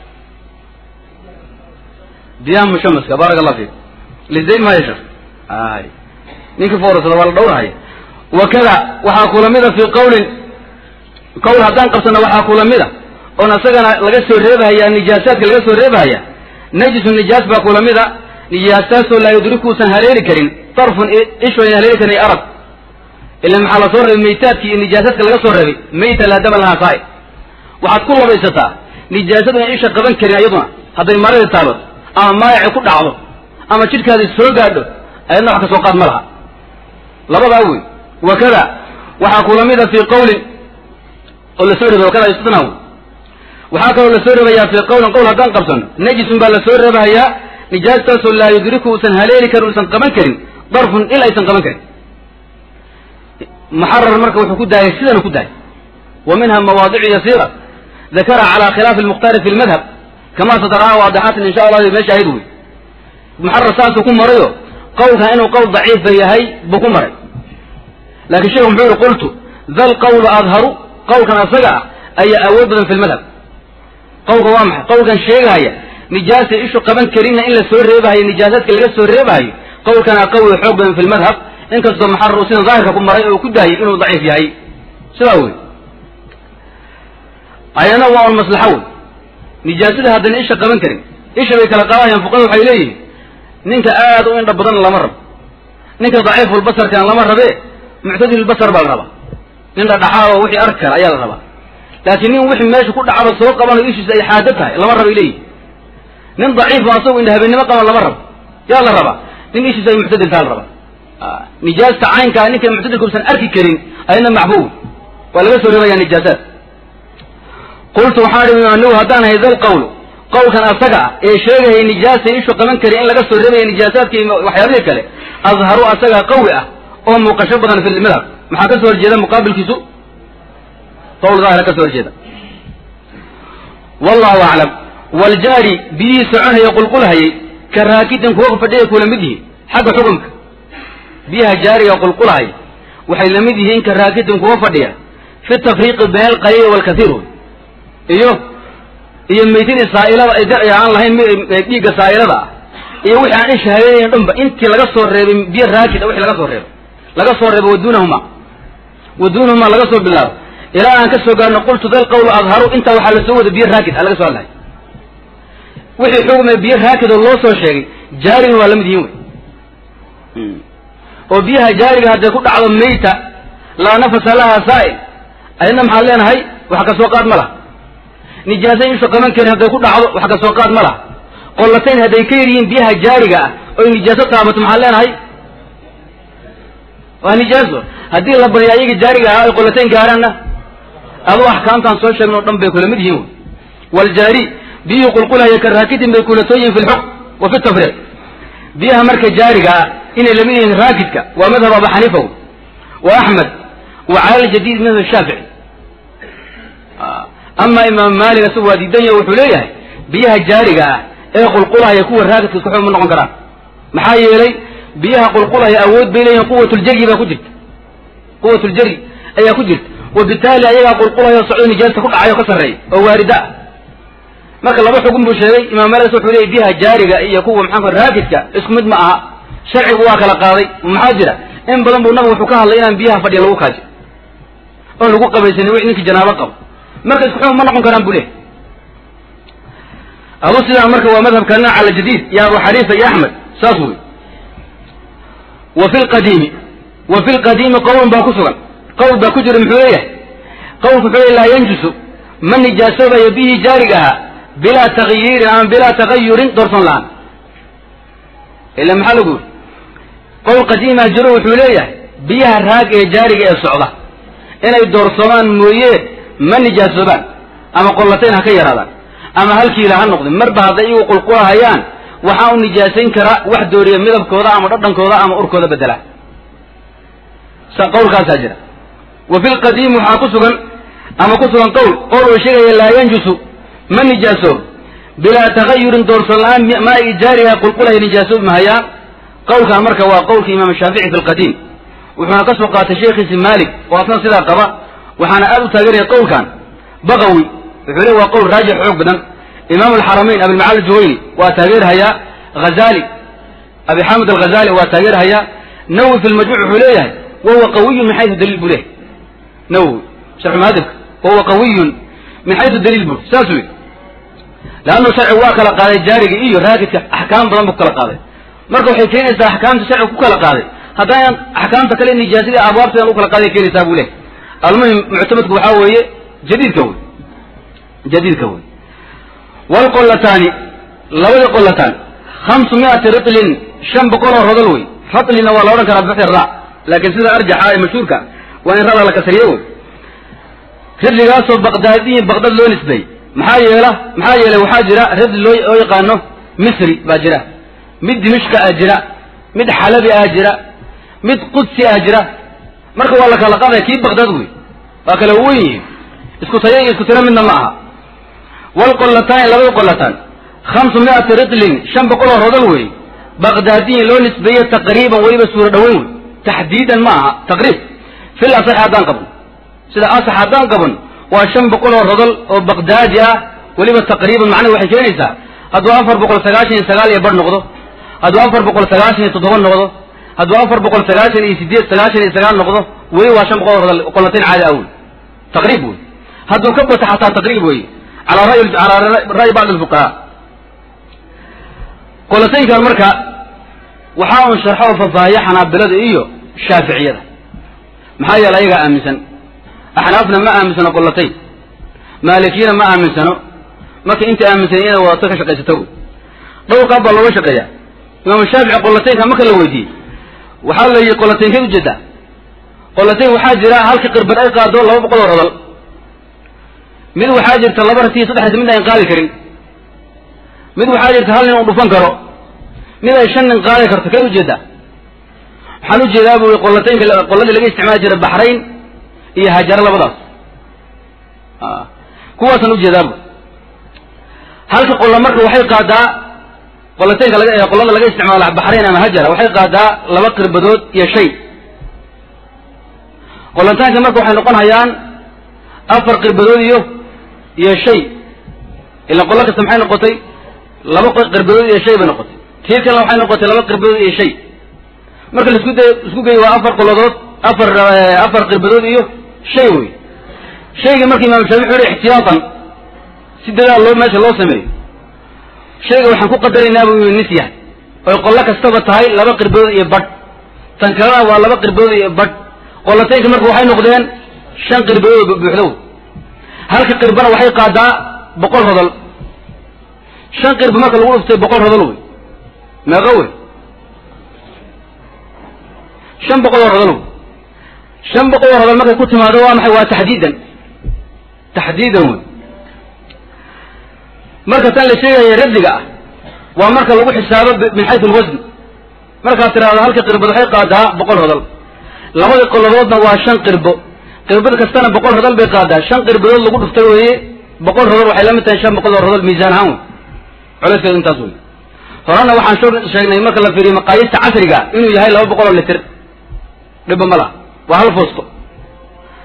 diyaam mushamaska baaraka allah fiik lizayn maayo sheekh ay ninkii foorasada waa la dhowrahaya wakada waxaa kula mida fii qawlin qowl haddaan qabsano waxaa kula mida oon isagana laga soo reebahaya nijaasaadka laga soo reebahaya najisu nijaas baa kula mida nijaastaasoo laa yudrikuusan haleeli karin darfun ishu ayna haleeli karin arag ila maxaa la soo reebay maytaadkii iyo nijaasaadka laga soo reebay mayta laa daban lahaa saai waxaad ku labaysataa nijaasadu in isha qaban karin iyaduna hadday maradii taabato ama maayaci ku dhacdo ama jidhkaadi soo gaadho ayadna wax ka soo qaad ma laha labadaa wey wakada waxaa kula mida fii qawlin oo lasoo reebay wakada istitna wey waxaa kaloo lasoo reebayaa fii qawlin qowl haddaan qabsano najisun baa lasoo reebahayaa nijaastaasoo laa yudriku uusan haleeli karin uusan qaban karin darfun il aysan qaban karin muxarar marka wuxuu ku daayay sidanu ku daayay wa minha mawaadicu yasiira dakara cala khilaafi lmukhtaari fi lmadhab kama sataraha waadixaatin insha allah meesha ahayd wey muxarar saasuu ku marayo qowlkan inuu qowl daciifa yahay buu ku maray laakiin sheekhu muxuu yihi qultu dal qawlu adharu qowlkan asaga ah ayaa awood badan fi lmadhab qowlka waa maxay qowlkan sheegahaya nijaasa ishu qaban karinna in la soo reebahayo nijaasaadka laga soo reebahayo qowlkana qawi xoog badan fi lmadhab inkastoo muxarar uu sida daahirka ku maray oo ku daayay inuu daciif yahay sidaa wey ayana waa un maslaxo wey nijaasada haddana isha qaban karin isha bay kala qaadayaan fuqada waxay leeyihin ninka aad u indha badan lama rabo ninka daciifulbasarkan lama rabe muctadilbasar baa la rabaa nin dhadhaxaad oo wixii arki kara ayaa la rabaa laakiin nin wixii meesha ku dhacaba soo qabanayo ishiisa ay xaado tahay lama rabo ay leeyihin nin daciif oo asagu indha habeennimo qaban lama rabo yaa la rabaa nin ishiisa ay muctadil taha la rabaa nijaasta caynkaa ninka muctadilka usan arki karin ayadna maxbuub waa laga soo reebaya nijaasaad qultu waxaan ihi anigu haddaan hay dal qawlu qowlkan asaga ah ee sheegayay nijaasa ishu qaban kari in laga soo reebaya nijaasaadka iyo waxyaabihii kale adharu asaga qawi ah oo muuqasho badan fi madhab maxaa ka soo horjeeda muqaabilkiisu qowl daahira ka soo horjeeda wallahu aclam waljaari biyihii soconhaya qulqulhayay ka raakidin kuwa fadhiya kula mid yihiin xagga xukumka biyaha jaariga qulqulhaya waxay la mid yihiin ka raakidin kuwa fadhiya fi tafriiqi bayna alqaliil walkathiir iyo iyo maytadii saa'ilada ay darci aan lahayn dhiigga saa'ilada ah iyo wixii aan isha habeenayn dhanba intii laga soo reebay biyo raakid a wixii laga soo reebay laga soo reebay waduunahuma waduunahuma laga soo bilaabo ilaa aan ka soo gaarno qultu dal qawlu adharu intaa waxaa lasoo wada biyo raakid a laga soo hadlahay wixii xugmay biyo raakid oo loo soo sheegay jaarigna waa la mid yihin wey oo biyaha jaariga hadday ku dhacdo mayta laa nafasa laha saa'il ayadna maxaad leenahay wax ka soo qaad ma laha nijaasa ishu qaban karin hadday ku dhacdo wax ka soo qaad ma laha qollatayn hadday ka yar yihiin biyaha jaariga ah oy nijaaso taabato maxaad leenahay waa nijaaso haddii la baryo ayaga jaariga ahaa ay qollatayn gaaraanna adoo axkaamtaan soo sheegno o dhan bay kula mid yihiin wy waljaari biyihii qulqulhaya ka raakidin bay kulatoo yihin fi lxukm wa fi tafriiq biyaha marka jaariga ah inay lamid yihiin raakidka waa madhab abu xaniifa wy wa axmed wa cala ljadiid madhab shaafici ama imaam maalik isagu waa diidanya wuxuu leeyahay biyaha jaariga ah ee qulqulhaya kuwa raakidka isku xukm ma noqon karaan maxaa yeelay biyaha qulqulhaya awood bay leeyihin quwatuljaryi baa ku jirta quwatuljaryi ayaa ku jirta wabitaali ayagaa qulqulayo socdo nijaasta ku dhacayo ka sarreeya oo waarida ah marka laba xugun buu sheegay imaam malik wuxuu leeyay biyaha jaariga iyo kuwa maxaanku raakidka isku mid ma aha sharcigu waa kala qaaday maxaa jira in badan buu nabigu wuxuu ka hadlay inaan biyaha fadhiya lagu kaajo oon lagu qabaysanin wi ninkii janaabo qabo marka isku xukun ma noqon karaan buu leehay adu sidaa marka waa madhabka nin cala jadiid iyo abu xaniifa iyo axmed saas wey wa fi lqadiimi wa fi lqadiimi qowlun baa ku sugan qowl baa ku jira muxuu leeyahay qowlku wuxuu leey laa yanjusu ma nijaasoobayo bihii jaariga ahaa bilaa takyiirin ama bilaa tagayurin doorson la-aan ila maxaa lagu yiri qowl qadiimaa jiro wuxuu leeyahay biyaha raag ee jaariga ee socda inay doorsomaan mooye ma nijaasoobaan ama qollatayn ha ka yaraadaan ama halkiila ha noqdin marba hadday iyagu qulqulahayaan waxaa u nijaasayn karaa wax dooriya midabkooda ama dhadhankooda ama urkooda bedela qawlkaasaa jira wa fi lqadiimi waxaa ku sugan ama ku sugan qowl qowl uu sheegaya laa yanjusu ma nijaasoob bilaa tagayurin doorsan la-aan maai jaariha qulqulaya nijaasoobi mahayaan qowlkan marka waa qowlka imaam shaafici fi lqadiim wuxuuna ka soo qaatay sheekhiisi maalik oo asna sidaa qaba waxaana aad u taageeraya qowlkan baqawi wuxuu leey waa qowl raajix xoog badan imaam alxaramayn abilmacali juwayni waa taageerhayaa hazali abi xamid alghazali waa taageerhayaa nawowi fi lmajmuuc wuxuu leeyahay wahuwa qawiyun min xaysu daliil buu leeyahy nawowi sharxu muhadibka wahuwa qawiyun min xaysu daliil buu saas wey leannu sharcigu waa kala qaaday jaariga iyo raakidka axkaam badan buu kala qaaday marka waxay keenaysaa axkaamta sharcigu ku kala qaaday haddaan axkaamta kale nijaasadii abwaabteedan u kala qaaday keenaysaa buu leeyahy almuhim muctamadku waxaa weeye jadiidka wey jadiidka wey wlqolataani labadii qolataan hamsu miati ritlin shan boqol oo rodol wey ratlina waa la odhan karaa bixi ra laakiin sida arjaxa ee mashhuurka waa in rada la kasriyo wey ridligaasoo baqdaadiyin baqdad loo nisbeey maxaa yeela maxaa yeelay waxaa jira ridli loo oo yaqaano misri baa jira mid dimishka ah jira mid xalabi ah jira mid qudsi ah jira marka waa la kala qaadaya kii baqdad wey waa kala wen yihiin isku tayo iyo isku tiro midna ma aha wlqolataani labada qolataan hamsu miati ritlin shan boqol oo rodol wey baqdaadiyin loo nisbeeye taqriiban weliba suuro dhaweyn wey taxdiidan ma aha taqriib fil asax haddaan qabno sida asax haddaan qaban waa shan boqol oo rodol oo baqdaadi ah weliba taqriiban macnaha waxay keenaysaa hadduu afar boqol sagaashan iyo sagaal iyo bar noqdo hadduu afar boqol sagaashan iyo toddoba noqdo hadduu afar boqol sagaashan iyo sideed sagaashan iyo sagaal noqdo weli waa shan boqol oo rodol qolatayn caadi ah wey taqriib wey hadduu ka bato xataa taqriib wey calaa ray calaa ra'yi bacd alfuqahaa qolataynkan marka waxaa un sharxo oo faahfaahiya xanaabilada iyo shaaficiyada maxaa yeele ayagaa aaminsan axnaafna ma aaminsano qolatayn maalikiyana ma aaminsano marka inta aaminsan inay wadato ka shaqaysato wey dhowr qaab baa looga shaqeeya imaamu shaafici qolataynka marka la weydiiyey waxaa la yidhi qolataynkeed ujeedaa qolatayn waxaa jira halka qirbad ay qaado laba boqol oo rodol mid waxaa jirta laba ratiyo saddex rati mid ayn qaadi karin mid waxaa jirta hal nin uu dhufan karo mid ay shan nin qaadi karto kee ujeedaa waxaan ujeedaa bu qolataynka qoladii laga isticmaali jiray baxrayn iyo hajaro labadaas kuwaasaan ujeedaa bu halka qolla marka waxay qaadaa qolataynka laga qolada laga isticmaalo baxrayn ama hajara waxay qaadaa laba qirbadood iyo shay qolataanka marka waxay noqon hayaan afar qirbadood iyo iyo shay ila qolo kasta maxay noqotay laba qirbadood iyo shay bay noqotay tii kalena waxay noqotay laba qirbadood iyo shay marka laisku day isku geeyo waa afar qoladood afar afar qirbadood iyo shay wey shaygii marka imam shaafici wuxu yihi ixtiyaatan si dadaal loo meesha loo sameeyo shayga waxaan ku qadaraynaa buu yii nisya oy qolo kastaba tahay laba qirbadood iyo badh tan kalena waa laba qirbadood iyo badh qolataynka marka waxay noqdeen shan qirbadood buuxdow halka qirbana waxay qaadaa boqol rodol shan qirba marka lagu dhuftay boqol rodol wey meeqo wey shan boqol oo rodol wey shan boqol oo rodol markay ku timaado waa maxay waa taxdiidan taxdiidan wey marka tan la sheegaya radliga ah waa marka lagu xisaabo min xaysu alwasn markaad tiraahdo halka qirbad waxay qaadaa boqol rodol labadii qoladoodna waa shan qirbo qirbad kastana boqol rodol bay qaadaa shan qirbadood lagu dhuftay weeye boqol rodol waxay la mid tahay shan boqol oo rodol miisaan ahaan wey culayskeedu intaas wey horena waxaan soo sheegnay marka la fiiriyo maqaayista casriga inuu yahay laba boqol oo litir dhibba ma laha waa hal foosto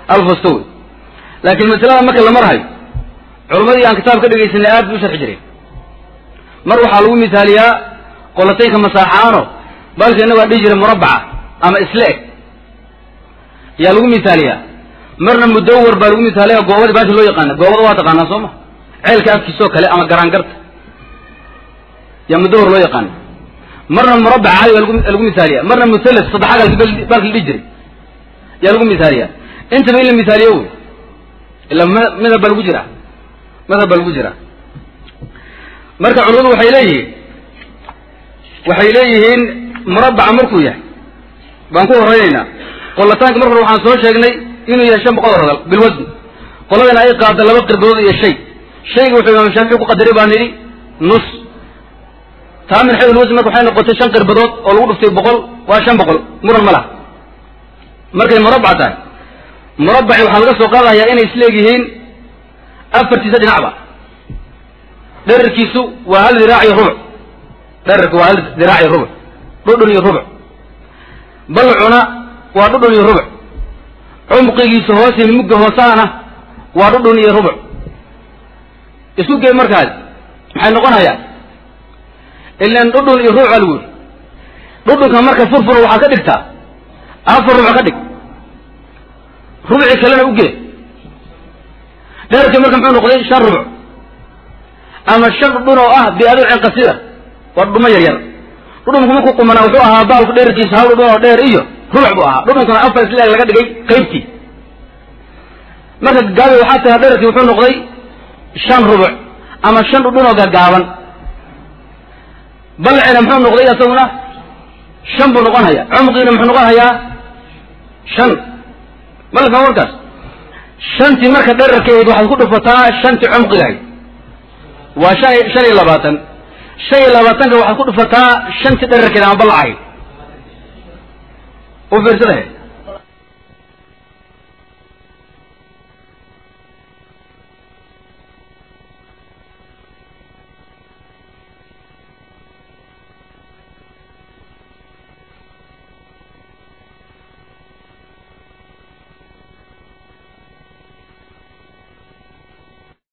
hal fusto wey laakiin masalada marka la marhayo culammadii aan kitaab ka dhegaysanay aad bay u sharxi jireen mar waxaa lagu misaaliyaa qolataynka masaaxaano balka innagu aan dhihi jiray murabbaca ama isla eg yaa lagu misaaliyaa marna mudawar baa lagu misaaliya goobadii baasha loo yaqaana goobada waa taqaanaa soo ma ceelka afkiisoo kale ama garaangarta yaa mudawar loo yaqaana marna murabbac caadi baa lagu lagu misaaliya marna musallas saddexaga baalka la dhihi jiray yaa lagu misaaliya intaba in la misaaliyo wey ila madhab baa lagu jiraa madhab baa lagu jiraa marka culimadu waxay leeyihiin waxay leeyihiin murabbaca markuu yahay baan ku horeynaynaa qolataanka mar hore waxaan soo sheegnay inuu yahay shan boqol rodal bilwasni qoladana ay qaada laba qirbadood iyo shay shayga wuxuu imaam shaafici ku qadaray baan nidhi nus taa min xayd lwasni marka waxay noqotay shan qirbadood oo lagu dhuftay boqol waa shan boqol muran ma laha markay murabbac tahay murabbaci waxaa laga soo qaadayaa inay isleegyihiin afartiisa dhinacba dherarkiisu waa hal diraac iyo rubuc dherarku waa hal diraac iyo rubuc dhudhun iyo rubuc balcuna waa dhudhun iyo rubuc cumqigiisa hoose mugga hoosahana waa dhudhun iyo rubuc isku gey markaas maxay noqonayaa ilan dhudhun iyo rubuc aa lagu yidhi dhudhunka marka furfura waxaa ka dhigtaa afar rubuc ka dhig rubci kalena u gee dherarkii marka muxuu noqday shan rubuc ama shan dhudhun oo ah biadulcin qasira waa dhudhumo yar yar dhudhunku markuu qumanaa wuxuu ahaa baalku dherarkiisa hal dhudhun oo dheer iyo rubuc buu ahaa dhudhunkana afar isleeg laga dhigay qaybtii marka gaabi waxaa tahay dherarkii wuxuu noqday shan rubuc ama shan dhudhun oo gaagaaban balcina muxuu noqday isaguna shan buu noqon hayaa cumqiina muxuu noqon hayaa shan malka warkaas shantii marka dherarkeed waxaad ku dhufataa shantii cumqigahayd waa shan shan iyo labaatan shan iyo labaatanka waxaad ku dhufataa shantii dherarkeed ama ballacahayd u fiirsadahe